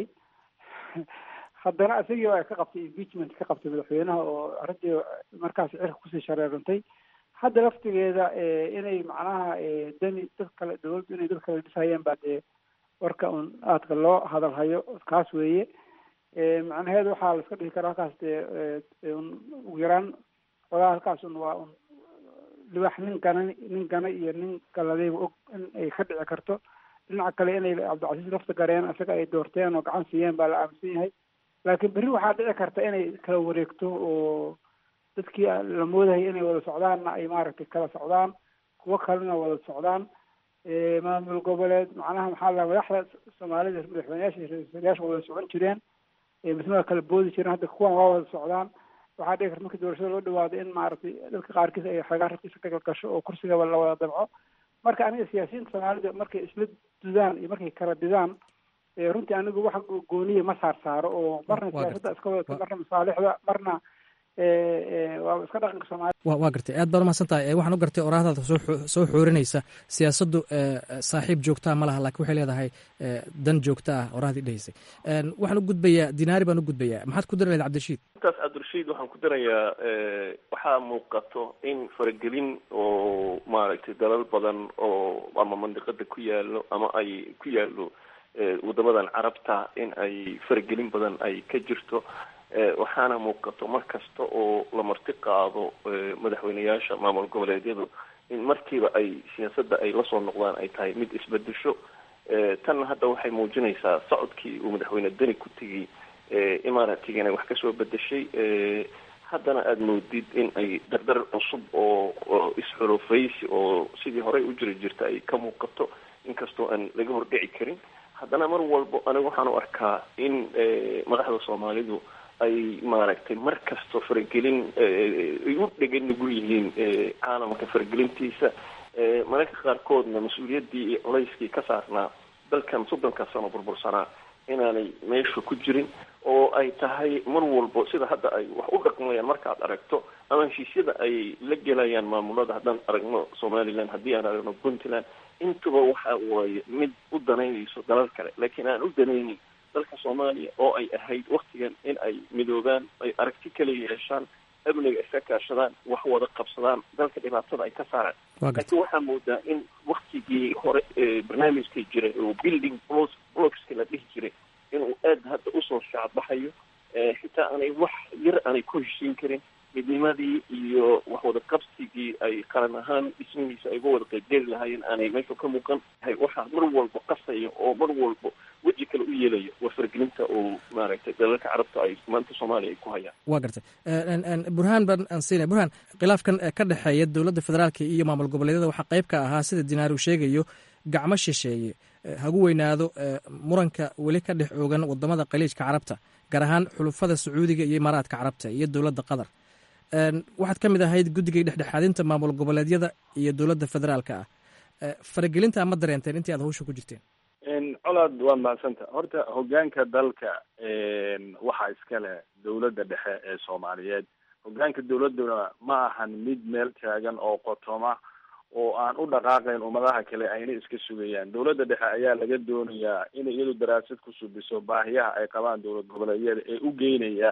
haddana isagii ay ka qabtay impeachment ka qabtay madaxweynaha oo arrintii markaas cirka kusii shareerantay hadda laftigeeda inay macnaha dani dad kale dowladdu inay dad kale dhisayeen baa dee warka un aadka loo hadalhayo kaas weeye macnaheedu waxaa la iska dhihi karaa halkaas dee un ugu yaraan xogaa halkaas un waa un libax nin gana nin gana iyo nin galadayba og in ay ka dhici karto dhinaca kale inay cabdicasiis lafta gareen isaga ay doorteen oo gacan siiyeen baa la aaminsan yahay laakiin berri waxaa dhici karta inay kala wareegto oo dadkii la moodayay inay wada socdaanna ay maaragtay kala socdaan kuwo kalena wada socdaan maamul goboleed macnaha maxaa la madaxda soomaalida madaxweyneyaasha ra-iisul wada socon jireen misna waa kala boodi jireen hadda kuwan waa wada socdaan waxaa dhici karta markii doorashada loo dhawaado in maaragtay dadka qaarkiis ay xagaa rabkiisa ka galgasho oo kursigaba la wada dabco marka aniga siyaasiyiinta soomaalida markay isla dudaan iyo markay kala didaan runtii anigu wax gooniya ma saar saaro oo marna siyaasadda iska wadata marna masaalixda marna waa iska dhaqanka soomaalida wa waa gartay aad baad umahadsan tahay waxaan u gartay oraahdaada soo soo xoorinaysa siyaasaddu saaxiib joogtaa ma laha lakin waxay leedahay dan joogta ah oraahdii dhehaysay waxaan u gudbayaa dinaari baan u gudbayaa maxaad ku dari lahayd cabdirashiid intaas cabdirashiid waxaan ku darayaa waxaa muuqato in faragelin oo maaragtay dalal badan oo ama mandiqada ku yaalo ama ay ku yaalo wadamadan carabta in ay faragelin badan ay ka jirto waxaana muuqato mar kasta oo la marti qaado madaxweyneyaasha maamul goboleedyadu in markiiba ay siyaasadda ay lasoo noqdaan ay tahay mid isbedesho tanna hadda waxay muujinaysaa socodkii uu madaxweyne deni ku tegay imaaraatiga inay wax kasoo bedeshay haddana aada moodid in ay dardar cusub oo oo isxulufaysi oo sidii horey u jiri jirta ay ka muuqato inkastoo aan laga hordhici karin haddana mar walbo aniga waxaan u arkaa in madaxda soomaalidu ay maaragtay mar kastoo faragelin ay u dhegan nugul yihiin caalamka faragelintiisa mararka qaarkoodna mas-uuliyaddii iyo culayskii ka saarnaa dalkan soddonka sano burbursanaa inaanay meesha ku jirin oo ay tahay mar walbo sida hadda ay wax u dhaqmayaan markaad aragto ama heshiisyada ay la gelayaan maamulada haddaan aragno somaliland haddii aan aragno puntland intuba waxa waaye mid u danaynayso dalal kale laakiin aan u danaynin dalka soomaaliya oo ay ahayd waktigan in ay midoobaan ay aragti kala yeeshaan amniga iska kaashadaan wax wada qabsadaan dalka dhibaatada ay ka saaraan laakiin waxaa moodaa in waktigii hore barnaamijkii jiray oo building blo blockska la dhihi jiray inuu aad hadda usoo shaacbaxayo xitaa aanay wax yar aanay ku heshiin karin midnimadii iyo wax wada qabsigii ay qaran ahaan dhismihiisa ay uga wada qaybgeli lahaayeen aanay meesha ka muuqan waxaa mar walba qasaya oo mar walba weji kale u yeelaya waa fargelinta oo maaragtay dalalka carabta ay maanta soomaaliya ay ku hayaan waa gartay burhaan baan aan siinaya burhaan khilaafkan ka dhexeeya dowladda federaalka iyo maamul goboleedyada waxaa qayb ka ahaa sida dinaar uu sheegayo gacmo shisheeye hagu weynaado muranka weli ka dhex oogan wadamada khaliijka carabta gaar ahaan xulufada sacuudiga iyo imaaraadka carabta iyo dowladda qatar waxaad ka mid ahayd guddigay dhexdhexaadinta maamul goboleedyada iyo dowladda federaalka ah faragelinta ma dareenteen intii aad hawsha ku jirteen colaad waad mahadsanta horta hogaanka dalka waxaa iska leh dowladda dhexe ee soomaaliyeed hogaanka dowladuna ma ahan mid meel taagan oo qotoma oo aan u dhaqaaqayn ummadaha kale ayna iska sugayaan dowladda dhexe ayaa laga doonayaa inay iyadu daraasad ku subiso baahiyaha ay qabaan dowlad goboleedyada ee u geynaya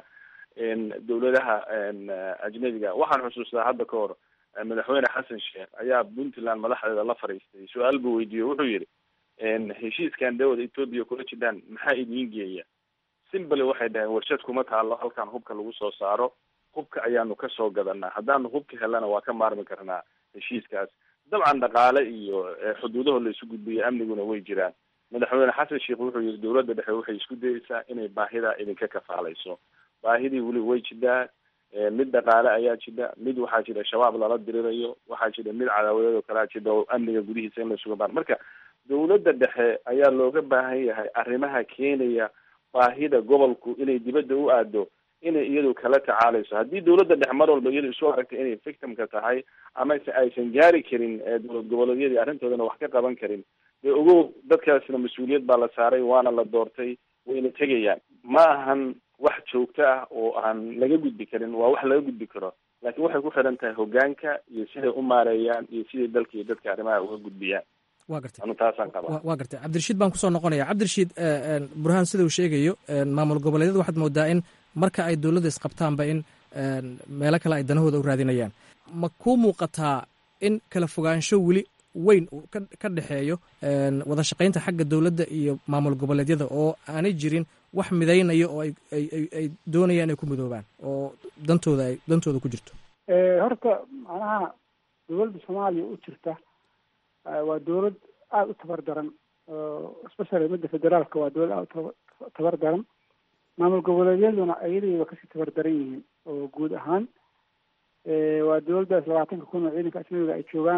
dowladaha ajnabiga waxaan xusuustaa hadda ka hor madaxweyne xasan sheekh ayaa puntland madaxdeeda la fadhiistay su-aal buu weydiiye wuxuu yidhi heshiiskan dawada etoobiya kula jidhaan maxaa idiin geeya simbly waxay dhaheen warshad kuma taalo halkan hubka lagu soo saaro hubka ayaanu kasoo gadanaa haddaanu hubka helana waa ka maarmi karnaa heshiiskaas dabcan dhaqaale iyo xuduudaho la isu gudbiya amniguna way jiraan madaxweyne xasan sheekh wuxuu yihi dowladda dhexe waxay isku dayeysaa inay baahidaa idinka kafaalayso baahidii weli way jidaa mid dhaqaale ayaa jida mid waxaa jira shabaab lala dirirayo waxaa jira mid cadaawadeed oo kalea jida oo amniga gudihiisa in la suga baan marka dowladda dhexe ayaa looga baahan yahay arrimaha keenaya baahida gobolku inay dibadda u aado inay iyadu kala tacaalayso haddii dowladda dhexe mar walba iyadu isu aragtay inay victimka tahay ama se aysan gaari karin dowlad goboleedyadii arrintoodana wax ka qaban karin dee ogow dadkaasna mas-uuliyad baa la saaray waana la doortay wayna tegayaan ma ahan wax joogto ah oo aan laga gudbi karin waa wax laga gudbi karo laakiin waxay ku xiran tahay hogaanka iyo siday u maareeyaan iyo siday dalka iyo dadka arrimaha uga gudbiyaan wa gartay anu taasaan qabaa waa gartay cabdirashiid baan kusoo noqonaya cabdirashiid burhaan sida uu sheegayo maamul goboleedyada waxaad moodaa in marka ay dowladda isqabtaanba in meelo kale ay danahooda u raadinayaan ma kuu muuqataa in kala fogaansho weli weyn uu ka dhexeeyo wada shaqaynta xagga dowladda iyo maamul goboleedyada oo aanay jirin wax midaynaya oo ay doonayaan ay ku midoobaan oo dantooda ay dantooda ku jirto horta macnaha dowladda soomaaliya u jirta waa dowlad aada u tabar daran especially midda federaalka waa dowlad aada u tabar daran maamul goboleedyaduna ayadayba kasii tabar daran yihiin oo guud ahaan waa dowladdaas labaatanka kun oo ciidanka ajnabiga ay joogaan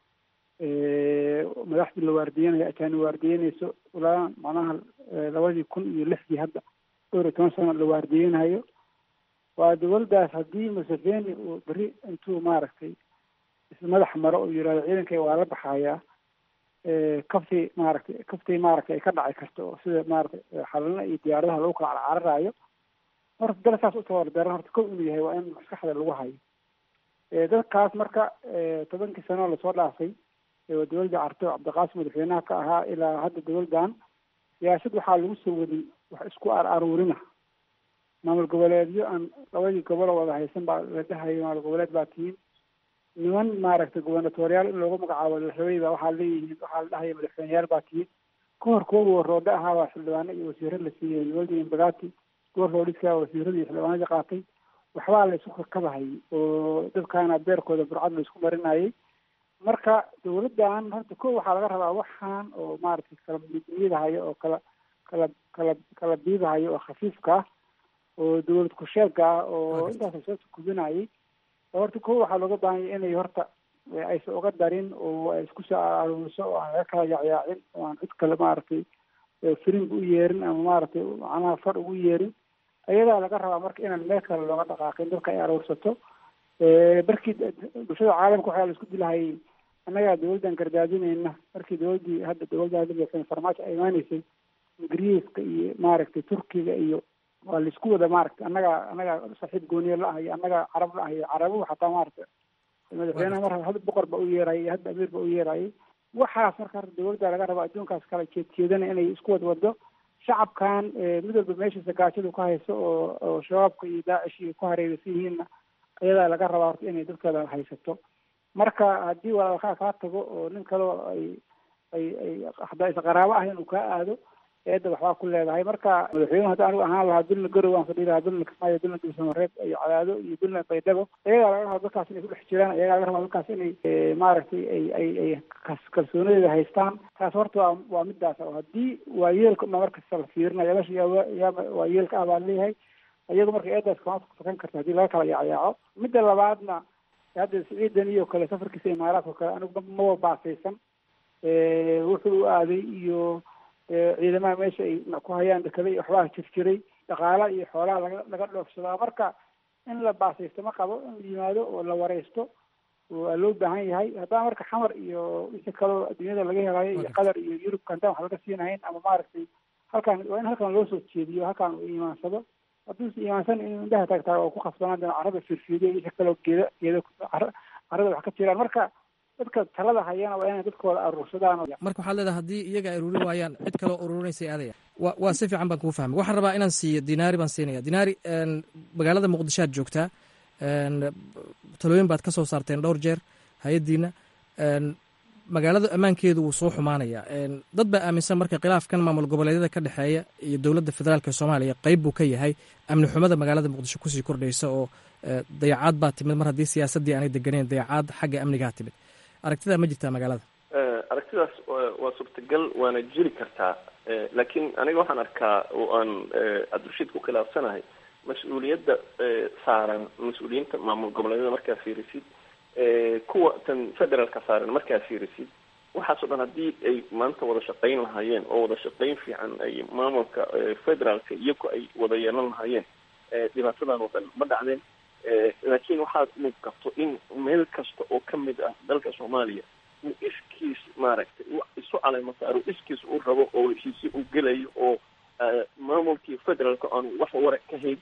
madaxdii la waardiyanayo ajaani waardiyanayso ilaa macnaha labadii kun iyo lixdii hadda dhowr iyo toban sano la waardiyanayo waa dowladdaas haddii museveni uu beri intuu maaragtay ismadax maro oo yihahdo ciidankay waa la baxayaa kaftii maaragtay kaftii maaragtay ay ka dhaci karto oo sida maaragtay xalana iyo diyaaradaha lagu kala carcararayo horta dal saas u tabardaran horta kow inuu yahay waa in maskaxda lagu hayo dadkaas marka tobankii sano lasoo dhaafay waa dowladda carto cabdiqaasim madaxweynaha ka ahaa ilaa hadda dowladdan siyaasad waxaa lagu soo wadin wax isku ar aruurina maamul goboleedyo aan labadii gobolo wada haysan baa la dhahayo maamul goboleed baa tihiin niman maaragtay gubernatoriyaal in loogu magacaabo madaxweyne ba waxaa leeyihiin waxaa la dhahaya madaxweyneyaal baa tihiin kahor kuwa warroodhe ahaabaa xildhibaano iyo wasiiro la siiyey dowladda imbagati kuwa roodhiska wasiirada iyo xildhibaanadii qaatay waxbaa la isku kakabahayay oo dadkaana beerkooda burcad la isku marinayay marka dowladdan horta ko waxaa laga rabaa waxaan oo maaragtay kala miidahayo oo kala kala kala kala biidahayo oo khafiifka ah oo dowlad kusheega ah oo intaas soo tukubinayay horta ko waxaa looga baahanya inay horta aysan uga darin oo ay isku soo aruuriso oo aan laga kala yacyaacin oo aan cid kale maaragtay firinga u yeerin ama maaragtay macnaha far ugu yeerin ayadaa laga rabaa marka inaan meel kale looga dhaqaaqin dadka ay aruursato markii bulshada caalamka waxaa la isku dilahayay annagaa dawladdan gardaadinayna markii dawladdii hadda dawladda farmaajo ay imaaneysay ingiriiska iyo maaragtay turkiga iyo waa laisku wada maaragtay annagaa annagaa saaxiib gooniye la ahayo annagaa carab la ahayo carabuhu xataa maaragtay madaxweynaha mar hadda boqor ba u yeerayay hadda amiir ba u yeerayay waxaas marka horta dawladda laga rabaa adduunkaas kala jeedjeedana inay isku wad wado shacabkan mid walba meeshiisa gaajadu ka hayso oo oo shabaabka iyo daacish iyo ku hareeraysan yihiinna ayadaa laga rabaa horta inay dadkeeda haysato marka haddii walaalkaa kaa tago oo nin kaleo ay ay ay hadaa is qaraabo ah inuu kaa aado eedda waxbaa ku leedahay marka madaxweynuhu hadda anigu ahaan lahaa dulna garow aan fadhi lahaa dulna kismaayo dulna dulsamareeb iyo cadaado iyo dulna baydhabo ayagaa laga rabaa dadkaas inay ku dhex jiraan ayagaa laga rabaa dadkaas inay maaragtay ay ay ay kalsoonadeeda haystaan taas horta waa waa midaas oo haddii waa yeelka uma markasta la fiirinayo meesha yaa yaa waa yeelka ah baa leeyahay iyagu marka eedaas kama fakan karta haddii laga kala yacyaaco midda labaadna hadda siciidan iyo kale safarkiisa imaaraadka o kale anigu maba baasaysan wuxuu aaday iyo ciidamaha meesha ay ku hayaan dekada iyo waxbaa jirjiray dhaqaala iyo xoolaha laga laga dhoofsadaa marka in la baasaysto ma qabo in la yimaado oo la wareysto waa loo baahan yahay haddana marka xamar iyo wixii kaloo adduunyada laga helayo iyo qatar iyo yurubka haddaan wax laga siinahayn ama maaragtay halkaan waa in halkan loo soo jeediyo halkaan uu iimaansado hadduusa iimaansan in indhaha taagtaa oo ku khasbanaan doona carrada firfiidiya wixii kaloo geeda geeda carrada wax ka jiraan marka dadka talada hayana waa inay dadkooda aruursadaan marka waxaad leedahay haddii iyaga ay ururin waayaan cid kaloo ururinaysay aadaya wa waa si fiican baan kuu fahmay waxaan rabaa inaan siiyo dinaari baan siinaya dinaari magaalada muqdisho aad joogtaa talooyin baad ka soo saarteen dhowr jeer hay-addiina magaalada ammaankeedu wuu soo xumaanaya dad baa aaminsan marka khilaafkan maamul goboleedyada ka dhexeeya iyo dowladda federaalk ee soomaaliya qeyb buu ka yahay amni xumada magaalada muqdisho kusii kordhaysa oo dayacaad baa timid mar haddii siyaasaddii aanay deganeyn dayacaad xagga amnigaa timid aragtidaa ma jirtaa magaalada aragtidaas waa suurtagal waana jiri kartaa laakiin aniga waxaan arkaa oo aan cabdirashiid ku khilaafsanahay mas-uuliyadda saaran mas-uuliyiinta maamul goboleedyada markaa fiirisid kuwa tan federaalka saaran markaa fiirisid waxaasoo dhan haddii ay maanta wada shaqayn lahaayeen oo wada shaqayn fiican ay maamulka federaalka iyaku ay wada yeelan lahaayeen dhibaatadan oo dhan ma dhacdeen laakiin waxaad muuqato in meel kasta oo kamid ah dalka soomaaliya uu iskiis maaragtay isu caleyma saaro iskiis uu rabo oo heshiisyo uu gelayo oo maamulkii federaalka aanu wax wara ka hayn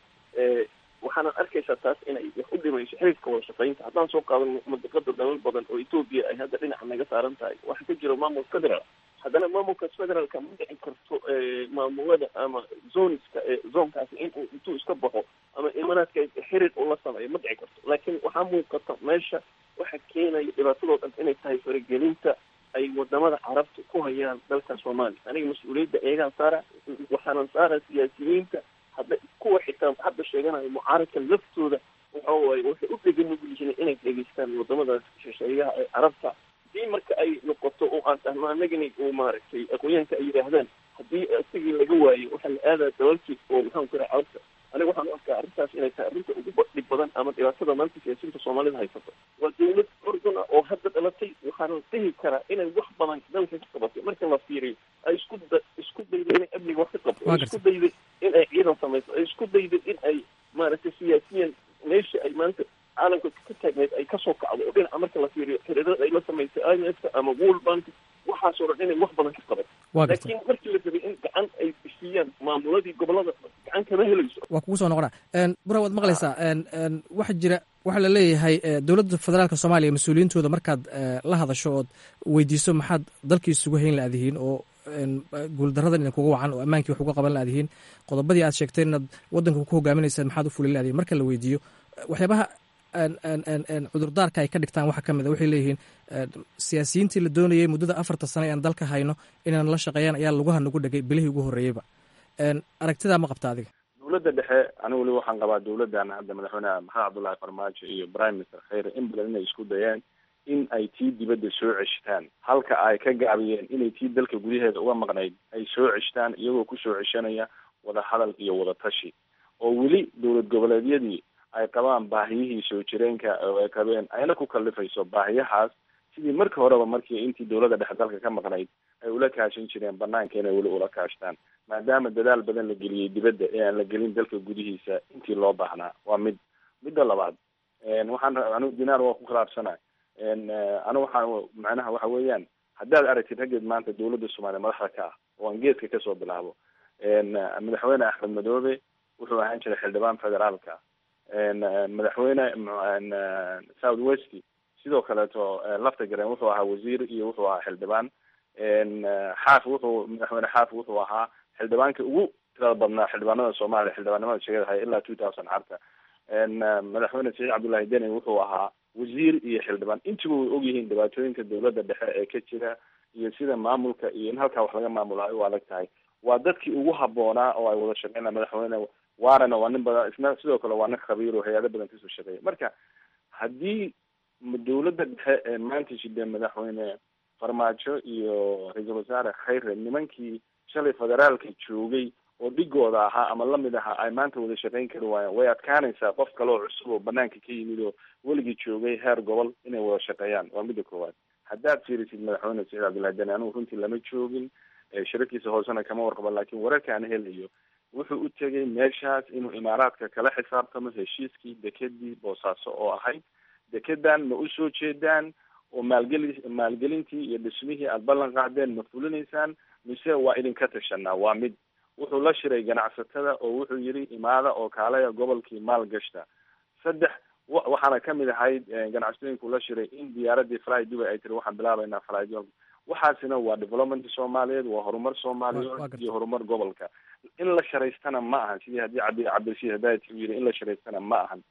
waxaana arkaysaa taas inay wax u dhimayso xiriirka wada shaqaynta haddaan soo qaadano madiqada dalal badan oo etoobiya ay hadda dhinaca naga saaran tahay waxaa ka jira maamul federaal haddana maamulkaas federaalka ma dhici karto maamulada ama zoniska zoonkaasi inuu intuu iska baxo ama imaaraadka xiriir ula sameeyo ma dhici karto laakiin waxaa muuqata meesha waxa keenaya dhibaatadoo dhan inay tahay faragelinta ay wadamada carabta ku hayaan dalka soomaaliya aniga mas-uuliyadda eegaan saara waxaanan saara siyaasiyiinta hadda kuwa xitaa hadda sheeganayo mucaaradka laftooda waxa waaye waxay u dhegan nugul yihiin inay dhegeystaan wadamadaas shisheeyaha ee carabta haddii marka ay noqoto oo aan dhahno anagani uu maaragtay aqoonyahanka ay yidhaahdaan haddii isigii laga waayo waxaa la aadaa dalalkii oo maxaan ku raha carabta aniga waxaan u arkaa arrintaas inay tahay arrinta ugu dhib badan ama dhibaatada maanta siyaasiyiinta soomaalida haysato waa dawlad urdun ah oo hadda dhalatay waxaana dhihi karaa inay wax badan dalka ka qabatay marka la fiiriyo ay isku da isku dayday inay amniga wax ka qabto ay isku dayday in ay ciidan samayso ay isku dayday in ay maaragtay siyaasiyan meesha ay maanta caalamka ka taagneed ay kasoo kacdo oo dhinaca marka la fiiriyo xiriirada ay la samaysay i m f ama world bank waxaasoo dhan inay wax badan ka qabato laakiin markii la rabay in gacan ay siiyaan maamuladii gobolada gacan kama helayso waa kugu soo noqonaa bura waad maqlaysaa waxa jira waxaa la leeyahay dowladda federaalka soomaaliya mas-uuliyiintooda markaad la hadasho ood weydiiso maxaad dalkii isugu hayn laadihiin oo guuldaradan idin kuga wacan oo ammaankii wax uga qaban laadihiin qodobadii aad sheegteen inaad waddanka ku hogaaminaysaan maxaad u fulin laadihiin marka la weydiiyo waxyaabaha cudurdaarka ay ka dhigtaan waxaa ka mid a waxay leeyihiin siyaasiyiintii la doonayay muddada afarta sane aan dalka hayno inaan la shaqeeyaan ayaa laguha nagu dhegay bilihii ugu horreeyeyba aragtidaa ma qabta adiga dowladda dhexe anigu weli waxaan qabaa dowladdan hadda madaxweyneha maxamed cabdullahi farmaajo iyo prime minister kheyre in badan inay isku dayeen in ay tii dibadda soo ceshtaan halka ay ka gaabiyeen inay tii dalka gudaheeda uga maqnayd ay soo ceshtaan iyagoo kusoo ceshanaya wada hadal iyo wada tashi oo weli dowlad goboleedyadii ay qabaan baahiyihii soo jireenka oo ay qabeen ayna ku kallifayso baahiyahaas sidii markii horeba markii intii dowladda dhexe dalka ka maqnayd ay ula kaashan jireen banaanka inay weli ula kaashtaan maadaama dadaal badan la geliyey dibadda ee aan la gelin dalka gudihiisa intii loo baahnaa waa mid midda labaad waxaan anigu dinaar waa ku khilaafsanahay anigu waxaa macnaha waxa weeyaan haddaad aragtid raggeed maanta dawladda soomaaliya madaxda ka ah oo aan geeska kasoo bilaabo madaxweyne axmed madoobe wuxuu ahaan jiray xildhibaan federaalka madaxweyne south west sidoo kaleeto lafta garen wuxuu ahaa wasiir iyo wuxuu ahaa xildhibaan xaaf wuxuu madaxweyne xaaf wuxuu ahaa xildhibaanka ugu tirada badnaa xildhibaanada soomaaliya xildhibaanimada sheegada haya ilaa two thousand carta madaxweyne saciid cabdullahi deni wuxuu ahaa wasiir iyo xildhibaan intiba way ogyihiin dhibaatooyinka dawladda dhexe ee ka jira iyo sida maamulka iyo in halkaa wax laga maamulayo u adag tahay waa dadkii ugu haboonaa oo ay wada shaqeynaa madaxweyne waarana waa nin badan isna sidoo kale waa nin khabiir oo hay-ado badan kasoo shaqeeya marka haddii dawladda dhexe ee maanta jidee madaxweyne farmaajo iyo ra-iisul wasaare khayre nimankii shalay federaalka joogay oo dhigooda ahaa ama lamid ahaa ay maanta wada shaqeyn kari waayaan way adkaanaysaa qof kale oo cusub oo banaanka ka yimid oo weligii joogay heer gobol inay wada shaqeeyaan waa midda koowaad haddaad fiirisid madaxweyne saciid cabdullahi deni anigu runtii lama joogin shirarkiisa hoosena kama warqabo laakiin wararka aan helayo wuxuu u tegay meeshaas inuu imaaraadka kala xisaabtamo heshiiskii dekedii boosaaso oo ahayd dekedan ma usoo jeedaan oo maalgeli maalgelintii iyo dhismihii aada ballan qaadeen ma fulinaysaan mise waa idinka tashanaa waa mid wuxuu la shiray ganacsatada oo wuxuu yidhi imaada oo kaalaya gobolkii maal gashta saddex waxaana kamid ahayd ganacsatooyinku la shiray in diyaaradii fly dubai ay tiri waxaan bilaabaynaa fly waxaasina waa development soomaaliyeed waa horumar soomaaliyeed iyo horumar gobolka in la sharaystana ma ahan sidii haddii cabdi cabdirashiid hadaati uu yidhi in la sharaystana ma ahan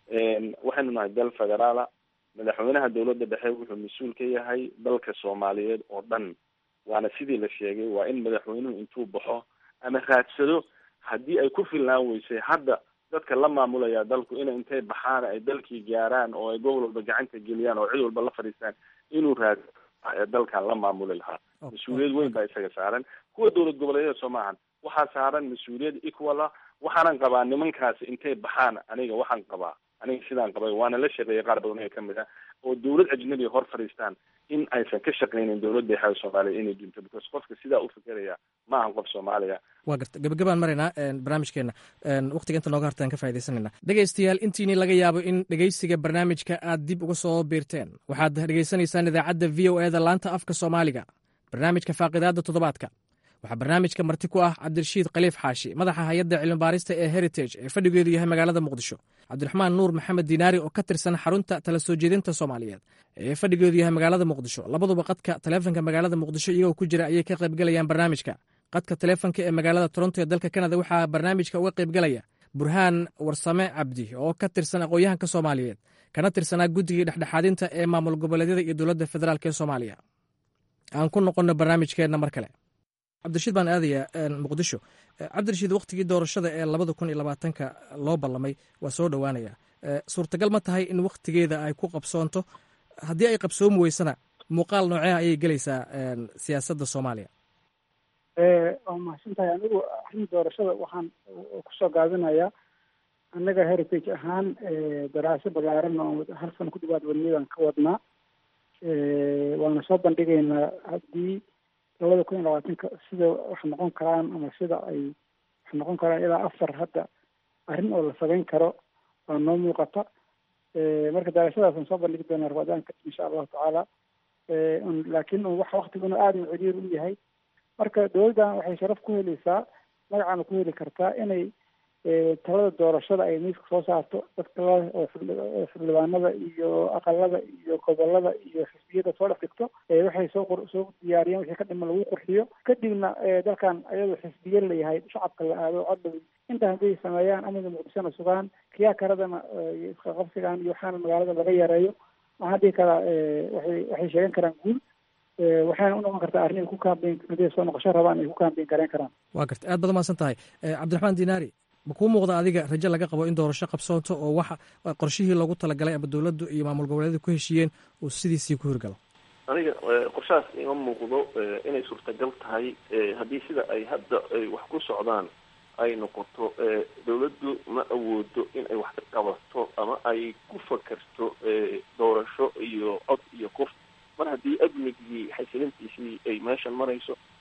waxaynu nahay dal federaala madaxweynaha dawladda dhexe wuxuu mas-uul ka yahay dalka soomaaliyeed oo dhan waana sidii la sheegay waa in madaxweynuhu intuu baxo ama raadsado haddii ay ku filnaan weysay hadda dadka la maamulaya dalku ina intay baxaan ay dalkii gaaraan oo ay gobol walba gacanta geliyaan oo cid walba la fadhiistaan inuu raado dalkan la maamuli lahaa mas-uuliyad weyn baa isaga saaran kuwa dowlad goboleedyada soo maahan waxaa saaran mas-uuliyad equala waxaanan qabaa nimankaasi intay baxaan aniga waxaan qabaa aniga sidaan qabay waana la shaqeeyay qaar badan ee kamid ah oo dawlad ajnabi hor fadhiistaan in aysan ka shaqeynin dawladda xaal soomaaliya inay dunto because qofka sidaa u fikeraya ma ahan qof soomaaliya waa garta gabagabaan maraynaa barnaamijkeena waqtiga inta nooga hartaan ka faa'idaysanayna dhegaystayaal intiini laga yaabo in dhegaysiga barnaamijka aad dib uga soo biirteen waxaad dhegaysanaysaan idaacadda v o eda laanta afka soomaaliga barnaamijka faaqidaadda toddobaadka waxaa barnaamijka marti ku ah cabdirashiid khaliif xaashi madaxa hay-adda cilmibaarista ee heritage ee fadhigeedu yahay magaalada muqdisho cabdiraxmaan nuur maxamed diinaari oo ka tirsan xarunta tala soo jeedinta soomaaliyeed ee fadhigeedu yahay magaalada muqdisho labaduba qadka taleefonka magaalada muqdisho iyagoo ku jira ayay ka qaybgalayaan barnaamijka qadka taleefonka ee magaalada toronto ee dalka kanada waxaa barnaamijka uga qaybgalaya burhaan warsame cabdi oo ka tirsan aqoon-yahanka soomaaliyeed kana tirsanaa guddigii dhexdhexaadinta ee maamul goboleedyada iyo dowladda federaalk ee soomaaliya aan ku noqonno barnaamijkeenna mar kale cabdirashiid baan aadayaa muqdisho cabdirashiid waktigii doorashada ee labada kun iyo labaatanka loo ballamay waa soo dhowaanaya suurtagal ma tahay in wakhtigeeda ay ku qabsoonto haddii ay qabsoomi weysana muuqaal nooceha ayay gelaysaa siyaasadda soomaaliya waa mahadsan tahay anigu arrin doorashada waxaan kusoo gaabinayaa annaga heritage ahaan daraaso balaaran oo hal sano ku dhawaad wadniyadan ka wadnaa waana soo bandhigaynaa haddii labada kun iyo labaatanka sida wax noqon karaan ama sida ay wax noqon karaan ilaa afar hadda arrin oo la samayn karo waa noo muuqata marka darashadaasaan soo bandhigi doonaa rabadaanka insha allahu tacaala laakiin wax waktiguna aada u ciriir u yahay marka dowladdan waxay sharaf ku helaysaa magacana ku heli kartaa inay talada doorashada ay miiska soo saarto dadka oo xildhibaanada iyo aqalada iyo gobolada iyo xisbiyada soo dhex dhigto waxay soo soo diyaariyeen wixii ka dhiman lagu qurxiyo kadibna dalkan ayadoo xisbiye layahay shacabka la aado codhow intaa hadday sameeyaan amniga muqdishona sugaan kiyaa karadana isqaqabsigan iyo waxaana magaalada laga yareeyo waxaan dhihi karaa waxay waxay sheegan karaan guul waxayna u noqon kartaa arrin ay ku kaambeyn haday soo noqosho rabaan ay ku kaambeyn gareyn karaan waa garta aad baad umahadsan tahay cabdiraxmaan dinaari ma kuu muuqda adiga rajo laga qabo in doorasho qabsoonto oo waxa qorshihii loogu talagalay ama dowladdu iyo maamul goboleedu ku heshiiyeen uu sidiisii ku hirgalo aniga qorshahaas ima muuqdo inay suurtagal tahay haddii sida ay hadda ay wax ku socdaan ay noqoto dawladdu ma awoodo in ay wax ka qabato ama ay ku fakerto doorasho iyo cod iyo kuf mar haddii amnigii xasilintiisii ay meeshan marayso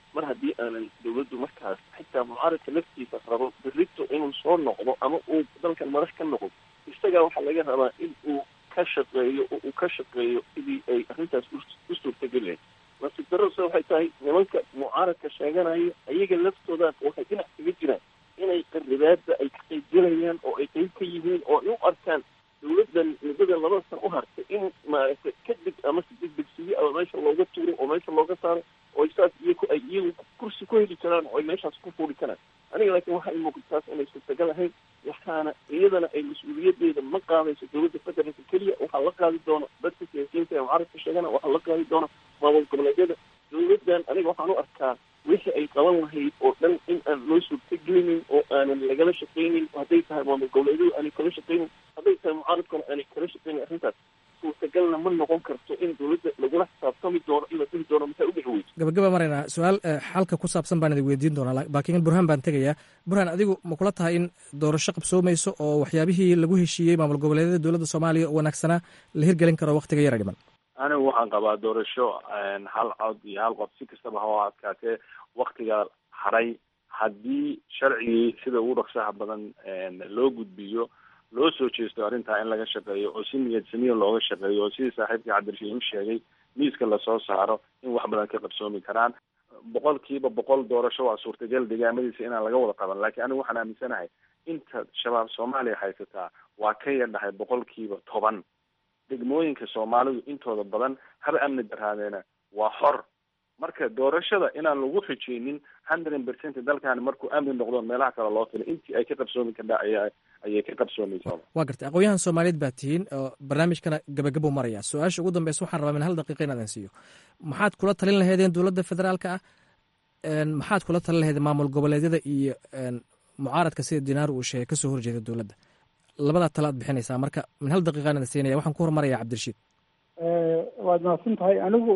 mar haddii aanan dawladdu markaas xitaa mucaaradka laftiisa rabo berrito inuu soo noqdo ama uu dalkan madax ka noqdo isagaa waxaa laga rabaa in uu ka shaqeeyo oo uu ka shaqeeyo sidii ay arrintaas u suurtageli lahayd nasiib darrose waxay tahay nimanka mucaaradka sheeganayo ayaga laftooda waxay dhinac kaga jiraan inay qaribaada ay ka qaybgelayaan oo ay qayb ka yihiin oo ay u arkaan dawladdan muddada labada san u hartay in maaragtay kadib ama si degdegsiyo ama meesha looga tuuro oo meesha looga saaro oo saas iyaku ay iyagu kursi ku heli karaan oo ay meeshaas ku fuuli karaan aniga laakiin waxaa ii muuqata taas inay suurtagal ahayn waxaana iyadana ay mas-uuliyadeeda ma qaadayso dawladda federaalka keliya waxaa la qaadi doona dadka siyaasiyiinta ee mucaaradka sheegana waxaa la qaadi doona maamul goboleedyada dawladdan aniga waxaan u arkaa wixii ay qaban lahayd oo dhan in aan loo suurtagelinin oo aanan lagala shaqaynin hadday tahay maamul goboleedyadu aanay kala shaqaynin hadday tahay mucaaradkuna aanay kala shaqaynin arrintaas suurtagalna ma noqon karto in dawladda lagula xisaabtami doono in la dhihi doono maxay u dhici weyso gabagaba maraynaa su-aal xalka ku saabsan baan idin weydiin doonaa laakiin burhaan baan tegayaa burhaan adigu ma kula tahay in doorasho qabsoomayso oo waxyaabihii lagu heshiiyey maamul goboleedyada dowladda soomaaliya oo wanaagsanaa la hirgelin karo waktiga yara dhiman anigu waxaan qabaa doorasho hal cod iyo hal qof si kastaba ha adkaatee waktiga haray haddii sharcigii sida ugu dhaqsaha badan loo gudbiyo loo soo jeesto arrintaa in laga shaqeeyo oo si niyad samiya looga shaqeeyo oo sidii saaxiibkii cabdirashiid u sheegay miiska lasoo saaro in wax badan ka qabsoomi karaan boqol kiiba boqol doorasho waa suurtagal deegaamadiisa inaan laga wada qaban laakiin anigu waxaan aaminsanahay inta shabaab soomaaliya haysataa waa ka yadhahay boqol kiiba toban degmooyinka soomaalidu intooda badan haba amni daraadeena waa xor marka doorashada inaan lagu xijeynin hundred percent dalkan markuu amni noqdo meelaha kale loo filay intii ay ka qabsoomi kardha aya ayay ka qabsoomaysaa waa gartay aqoon-yahan soomaaliyeed baa tihiin oo barnaamijkana gabagabuu maraya su-aasha ugu dambeysa waxaan rabaa min hal daqiiqa in adan siiyo maxaad kula talin laheedeen dowladda federaalka ah maxaad kula talin laheedeen maamul goboleedyada iyo mucaaradka sida dinaaru uu sheegay kasoo horjeeda dowladda labadaa tale aad bixinaysaa marka min hal daqiiqaan adan siinaya waxaan ku hormaraya cabdirashiid waad mahadsan tahay anigu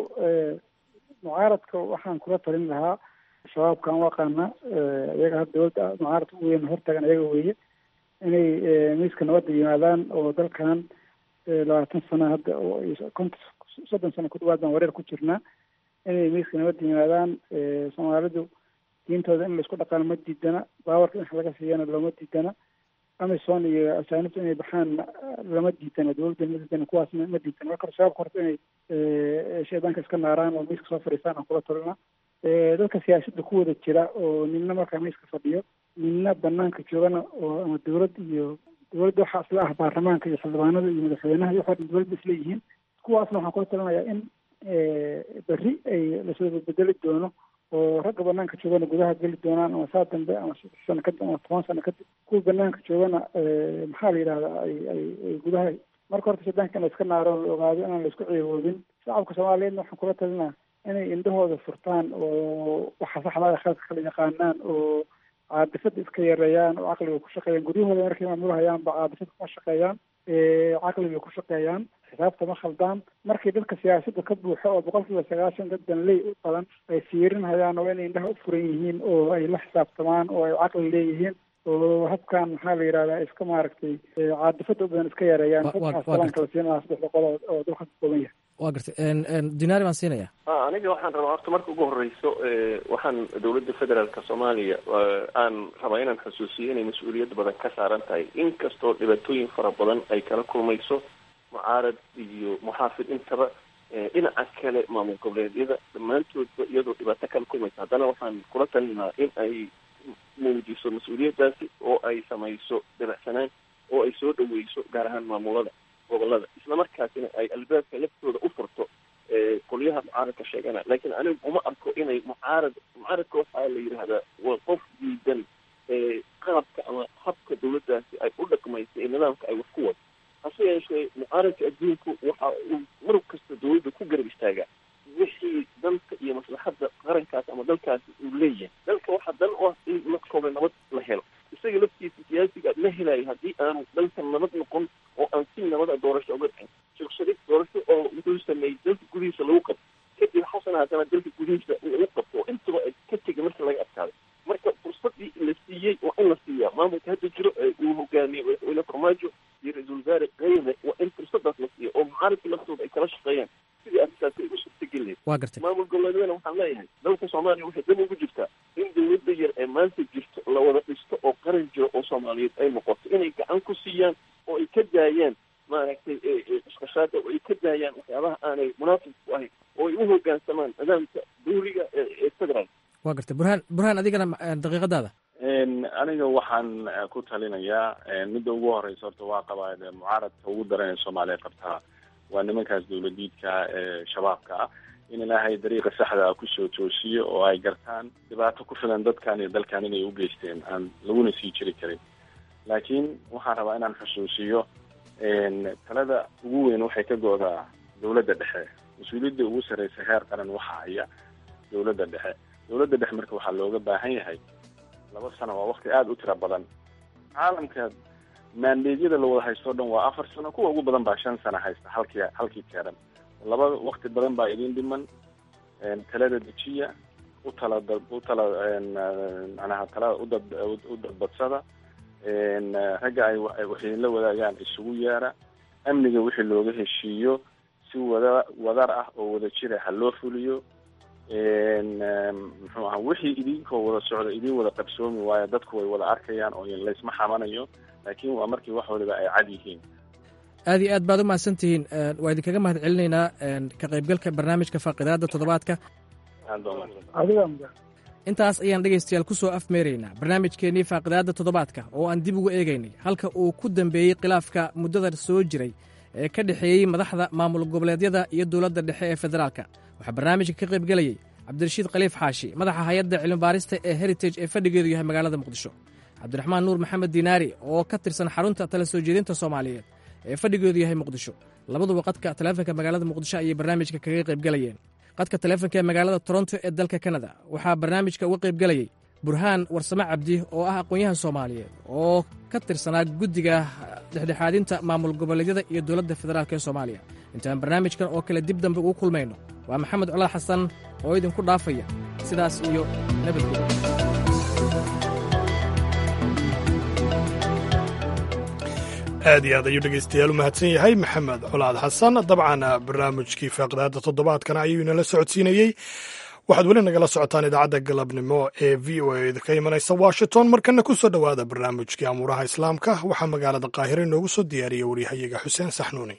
mucaaradka waxaan kula talin lahaa shabaabkaan u aqaana iyaga had dowladda mucaaradka ugu weyn hortagan iyaga weeye inay miiska nabadda yimaadaan oo dalkan labaatan sano hadda konta soddon sano ku dhawaad baan wareer ku jirnaa inay miiska nabadda yimaadaan soomaalidu diintooda in laisku dhaqaano ma diidana baawarka in wax laga siiyana looma diidana amison iyo asaanibta inay baxaan lama diidana dowladda ma diidana kuwaasna ma diidana marka shabaabka horta inay shaydaanka iska naaraan oo miiska soo fadhiistaan aan kula talina dadka siyaasadda ku wada jira oo nina markaa miiska fadhiyo nina banaanka joogana oo ama dowlad iyo dowladda waxaa isla ah baarlamaanka iyo xildhibaanada iyo madaxweynaha iyo waxaa dhan dowladda isla yihiin kuwaasna waxaan kula talinayaa in berri ay lasoo bedeli doono oo ragga banaanka joogana gudaha geli doonaan ama saa dambe ama saddex sano kadib ama toban sano kadib kuwa banaanka joogana maxaa la yidhahdaa ay ay ay gudaha marka horta shaydaanka in la iska naaro la ogaado inaan la isku ceewoodin shacabka soomaaliyeedna waxaan kula talinaa inay indhahooda furtaan oo waxa saxda khaladka kala yaqaanaan oo caadifada iska yareeyaan oo caqliga ku shaqeeyaan guryahooda markay maamulhayaan ba caadifada kuma shaqeeyaan caqliga ku shaqeeyaan xisaabta ma khaldaan markii dadka siyaasadda ka buuxo oo boqol kiiba sagaashan dad danley u badan ay fiirinhayaan oo inay indhaha u furan yihiin oo ay la xisaabtamaan oo ay caqli leeyihiin oo habkan maxaa la yidhahdaa iska maaragtay caadifada u badan iska yareeyaan salaanka la siinaa saddexda qolo oo dalka ka kooban yahay waa gartay dinaari baan siinaya aniga waxaan rabaa horta marka ugu horeyso waxaan dowladda federaalka soomaaliya aan rabaa inaan xusuusiyo inay mas-uuliyad badan ka saaran tahay inkastoo dhibaatooyin fara badan ay kala kulmayso mucaarad iyo muxaafid intaba dhinaca kale maamul goboleedyada dhammaantoodba iyadoo dhibaato kala kulmaysa haddana waxaan kula talinahaa in ay muujiso mas-uuliyaddaasi oo ay samayso dabacsanaan oo ay soo dhaweyso gaar ahaan maamulada gobolada islamarkaasina ay albaabka laftooda u furto qolyaha mucaaradka sheegana laakiin anigu uma arko inay mucaarad mucaaradka waxaa la yidhaahdaa waa qof diidan qaabka ama habka dowladdaasi ay u dhaqmaysa ee nidaamka ay wax ku wado hase yeeshee mucaaradka adduunku waxa uu mar kasta dowladda ku garab istaagaa wixii dalka iyo maslaxadda qarankaas ama dalkaasi uu leeyahay dalka waxaa dan u ah in markooda nabad la helo isaga laftiisa siyaasiga ma helayo haddii aanu dalkan nabad noqon oo aan si nabada doorasho uga dhicin sheekh doorasho oo wuxuu sameeyey dalka gudihiisa lagu qabto kadib xasan haddana dalka gudihiisa lagu qabto oo intaba ay ka tegay marka laga adkaaday marka fursadii la siiyey waa in la siiyaa maamulka hadda jiro ee uu hogaamiyey madaxweyne farmaajo iyo ra-iisul wasaare kayme waa in fursadaas la siiya oo mucaaradka laftooda ay kala shaqeeyaan sidii arrintaasi ay u suurtageli lahayd waa gartay maamul goboleedyadana waxaan leeyahay dalka soomaaliya waxay dan ugu jirtaa in dawladda yar ee maanta jirto la wada dhisto oo qaran jiro oo soomaaliyeed ay noqoto inay gacan ku siiyaan oo ay ka daayaan maaragtay isqashaada oo ay ka daayaan waxyaabaha aanay munaafib ku ahayn oo ay u hoggaansamaan nidaamka dawliga ee federal waa gartay burhaan burhaan adigana daqiiqadaada aniga waxaan ku talinayaa midda ugu horeysa horta waa qabaa mucaaradka ugu daran ee soomaaliya qabtaa waa nimankaas dawladiidka ee shabaabka ah in ilaahay dariiqa saxda ah kusoo toosiyo oo ay gartaan dhibaato ku filan dadkan iyo dalkan inay u geysteen aan laguna sii jiri karin laakiin waxaan rabaa inaan xusuusiyo talada ugu weyn waxay ka go-daa dawladda dhexe mas-uuliyadda ugu sarreysa heer qaran waxa haya dawladda dhexe dawladda dhexe marka waxaa looga baahan yahay laba sano waa wakti aada u tira badan caalamka maandeedyada la wada haysto o dhan waa afar sano kuwa ugu badan baa shan sano haysta halkii halkii keeran laba wakti badan baa idin dhiman talada dejiya u tala u tala manaha talada udad u dadbadsada ragga ay waxay la wadaagaan isugu yeera amniga wixii looga heshiiyo si wada wadar ah oo wada jira ha loo fuliyo muxuu aha wixii idinkoo wada socda idin wada qabsoomi waayo dadku way wada arkayaan oo laysma xamanayo laakiin waa markii wax waliba ay cad yihiin aad iyo aad baad u mahadsan tihiin waa idinkaga mahad celinaynaa ka qaybgalka barnaamijka faaqidaada toddobaadka intaas ayaan dhegaystayaal ku soo afmeeraynaa barnaamijkeennii faaqidaadda toddobaadka oo aan dib ugu eegaynay halka uu ku dambeeyey khilaafka muddada soo jiray ee ka dhexeeyey madaxda maamul goboleedyada iyo dowladda dhexe ee federaalka waxaa barnaamijka ka qaybgelayey cabdirashiid khaliif xaashi madaxa hay-adda cilmibaarista ee heritage ee fadhigeedu yahay magaalada muqdisho cabdiraxmaan nuur maxamed diinaari oo ka tirsan xarunta tala soo jeedinta soomaaliyeed ee fadhigeedu yahay muqdisho labaduba qadka taleefonka magaalada muqdisho ayay barnaamijka kaga qaybgelayeen qadka taleefonka ee magaalada toronto ee dalka kanada waxaa barnaamijka uga qaybgelayey burhaan warsame cabdi oo ah aqoon-yahan soomaaliyeed oo ka tirsanaa guddiga dhexdhexaadinta maamul goboleedyada iyo dowladda federaalk ee soomaaliya intaan barnaamijkan oo kale dib dambe ugu kulmayno waa maxamed colaad xasan oo idinku dhaafaya sidaas iyo nabadgelyo aad iyo aad ayuu dhegaystayaal u mahadsan yahay maxamed colaad xasan dabcan barnaamijkii faaqidaada toddobaadkana ayuu inala socodsiinayey waxaad weli nagala socotaan idaacadda galabnimo ee v o a ka imanaysa washington markana ku soo dhowaada barnaamijkii amuuraha islaamka waxaa magaalada qaahire inoogu soo diyaariyey waryahayaga xuseen saxnuuni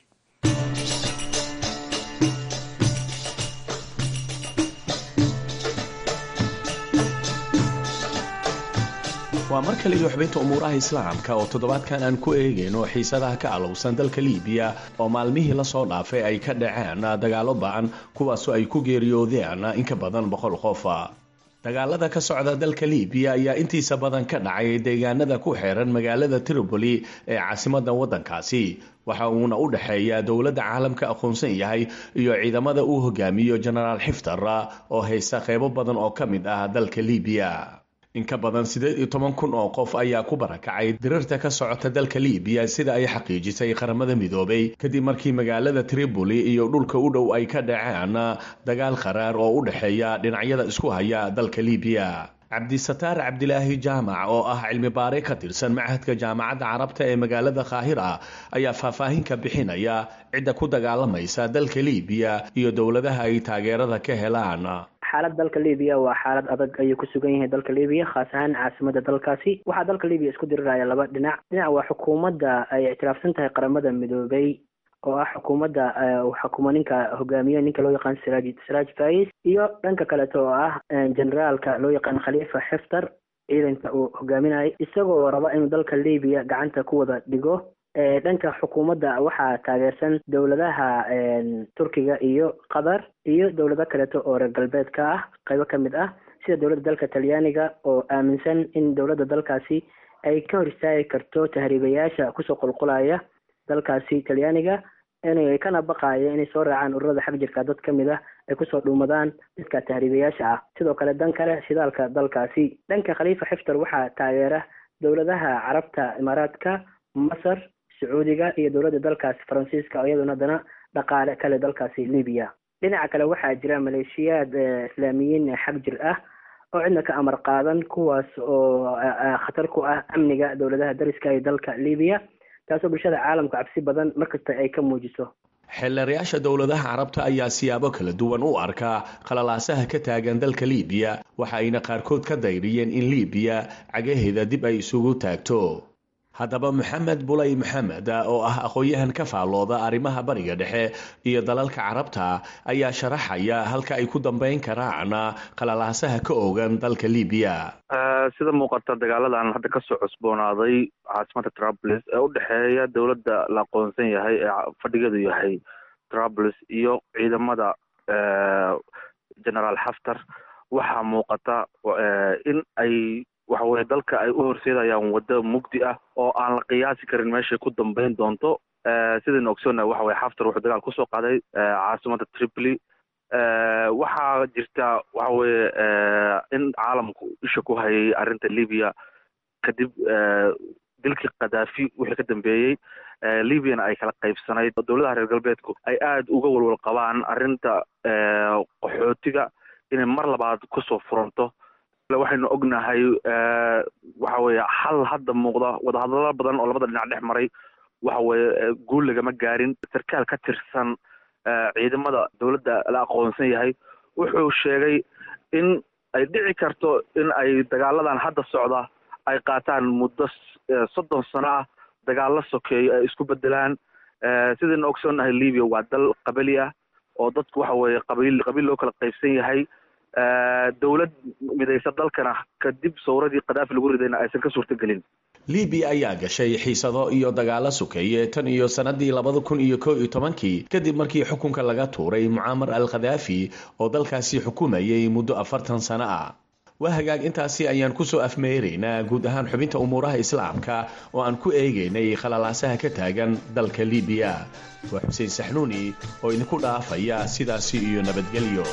waa mar kale iyo xubinta umuuraha islaamka oo toddobaadkan aan ku eegayno xiisadaha ka alowsan dalka liibiya oo maalmihii lasoo dhaafay ay ka dhaceen dagaalo ba-an kuwaasoo ay ku geeriyoodeen in ka badan boqol qof dagaalada ka socda dalka liibiya ayaa intiisa badan ka dhacay deegaanada ku xeeran magaalada tripoli ee caasimada waddankaasi waxa uuna u dhexeeya dowladda caalamka aqoonsan yahay iyo ciidamada uu hogaamiyo jenaraal xiftar oo haysta qeybo badan oo ka mid ah dalka liibiya in ka badan siddeed iyo toban kun oo qof ayaa ku barakacay dirirta ka socota dalka liibiya sida ay xaqiijisay qaramada midoobay kadib markii magaalada tripoli iyo dhulka u dhow ay ka dhaceen dagaal qaraar oo u dhexeeya dhinacyada isku haya dalka liibiya cabdisataar cabdilaahi jaamac oo ah cilmi baare ka tirsan machadka jaamacadda carabta ee magaalada kaahira ayaa faahfaahin ka bixinaya cidda ku dagaalamaysa dalka liibiya iyo dowladaha ay taageerada ka helaan xaalad dalka libiya waa xaalad adag ayuu ku sugan yahay dalka libiya khaas ahaan caasimada dalkaasi waxaa dalka libiya isku diriraya laba dhinac dhinac waa xukuumadda ay ictiraafsan tahay qaramada midoobay oo ah xukuumadda xukuma ninka hogaamiye ninka loo yaqaan siraj siraj fais iyo dhanka kaleeto oo ah generaalka loo yaqaan khalifa xiftar ciidanka uu hogaaminayo isagoo raba inuu dalka libiya gacanta ku wada dhigo dhanka xukuumadda waxaa taageersan dowladaha turkiga iyo qatar iyo dowlado kaleeto oo reer galbeedka ah qaybo ka mid ah sida dowladda dalka talyaaniga oo aaminsan in dowladda dalkaasi ay ka hor istaagi karto tahriibayaasha kusoo qulqulaya dalkaasi talyaaniga inay kana baqayo inay soo raacaan ururada xag jirka dad ka mid ah ay kusoo dhuumadaan dadka tahriibayaasha ah sidoo kale dan kale shidaalka dalkaasi dhanka khaliifa xiftar waxaa taageera dowladaha carabta imaaraadka masar sacuudiga iyo dowladda dalkaasi faransiiska oo iyaduna haddana dhaqaale kale dalkaasi libiya dhinaca kale waxaa jira maleeshiyaad islaamiyiin xag jir ah oo cidna ka amar qaadan kuwaas oo khatar ku ah amniga dowladaha dariska ee dalka libiya taasoo bulshada caalamka cabsi badan markasta ay ka muujiso xeelarayaasha dowladaha carabta ayaa siyaabo kala duwan u arkaa qalalaasaha ka taagan dalka liibiya waxa ayna qaarkood ka dayriyeen in liibiya cagaheeda dib ay isugu taagto haddaba maxamed bulay maxamed oo ah aqoon-yahan ka faallooda arrimaha bariga dhexe iyo dalalka carabta ayaa sharaxaya halka ay ku dambayn karaan qalalaasaha ka ogan dalka liibiya sida muuqata dagaaladan hadda kasoo cusboonaaday caasimada trablis ee u dhexeeya dowladda la aqoonsan yahay ee fadhigeedu yahay trablis iyo ciidamada generaal xaftar waxaa muuqata in ay waxa weye dalka ay u horseedayaan waddo mugdi ah oo aan la qiyaasi karin meeshay ku dambeyn doonto sidaynu ogsoonnahay waxa weye xaftar wuxuu dagaal kusoo qaaday caasimada tripoli waxaa jirta waxa weye in caalamku isha ku hayay arrinta libiya kadib dilkii khadaafi wixii ka dambeeyey libyana ay kala qaybsanayd dowladaha reer galbeedku ay aada uga walwal qabaan arrinta qaxootiga inay mar labaad kusoo furanto waxaynu ognahay waxa weye xal hadda muuqda wadahadalo badan oo labada dhinac dhex maray waxa weye guul lagama gaarin sarkaal ka tirsan ciidamada dowladda la aqoonsan yahay wuxuu sheegay in ay dhici karto in ay dagaaladan hadda socda ay qaataan muddo soddon sano ah dagaalla sokeeyo ay isku bedelaan sidaynu ogsoonnahay libya waa dal qabali ah oo dadku waxa weye qabiil qabiil loo kala qaybsan yahay dowlad midaysa dalkana kadib sawradii khadaafi lagu ridayna aysan ka suurtagelin libiya ayaa gashay xiisado iyo dagaalo sukeeye tan iyo sanadii labada kun iyo kow iyo tobankii kadib markii xukunka laga tuuray mucaamar al khadaafi oo dalkaasi xukumayay muddo afartan sano ah waa hagaag intaasi ayaan kusoo afmeeraynaa guud ahaan xubinta umuuraha islaamka oo aan ku eegaynay khalalaasaha ka taagan dalka libiya waa xuseen saxnuuni oo idinku dhaafaya sidaasi iyo nabadgelyo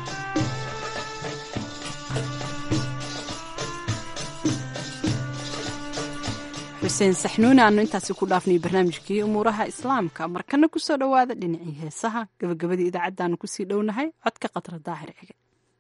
xuseen saxnuuni aanu intaasi ku dhaafnay barnaamijkii umuuraha islaamka markana kusoo dhowaada dhinacii heesaha gabagabadii idaacaddaanu kusii dhownahay codka qatra daahir cige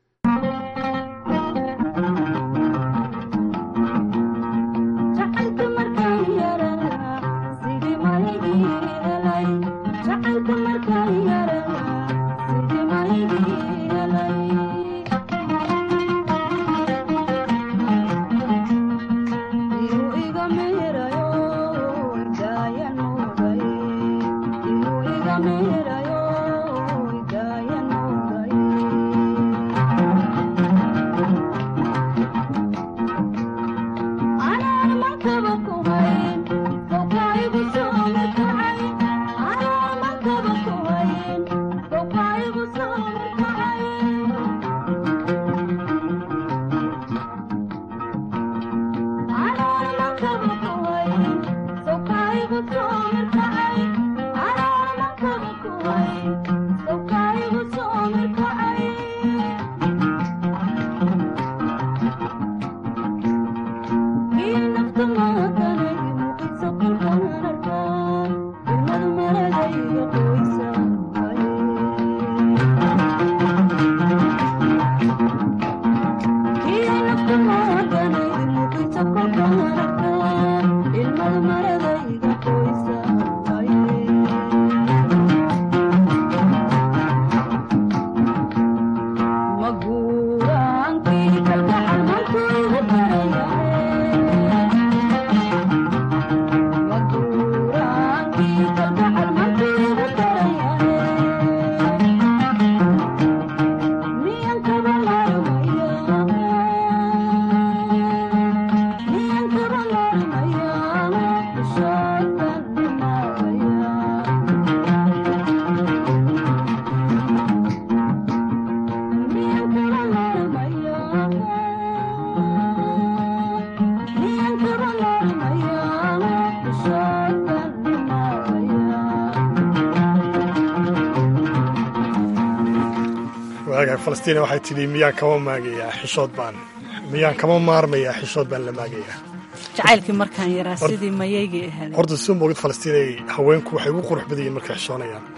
falastiin waxay tidhi miyaan kama maagayaa xishood baan miyaan kama maarmayaa xishood baan la maagayaa jacaylkii markaan yaraa sidii mayaygii ahayd horta soo moogid falastiinay haweenku waxay ugu qurux badan yihiin markay xishoonayaan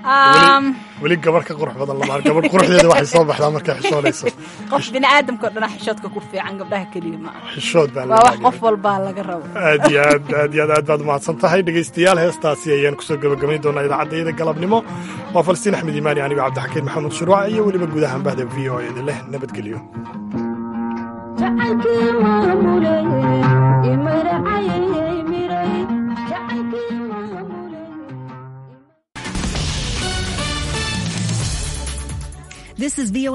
weli gabar ka qurux badan lama gabar quruxdeeda waxay soo baxdaa markay xishoonayso qof bini aadamka o dhana xishoodka ku fiican gabdhaha keliya ma aha xishood baa waa wax qof walbaa laga rabo aad iyo aad aad iyo aad aad baad mahadsan tahay dhegaystayaal heestaasi ayaan kusoo gabagabayn doonaa idaacadayada galabnimo waa falastiin axmed iimaani anigoo cabdixakiin maxamed shuruuc iyo weliba guud ahaan bahda v o idin leh nabadgelyo This is VOA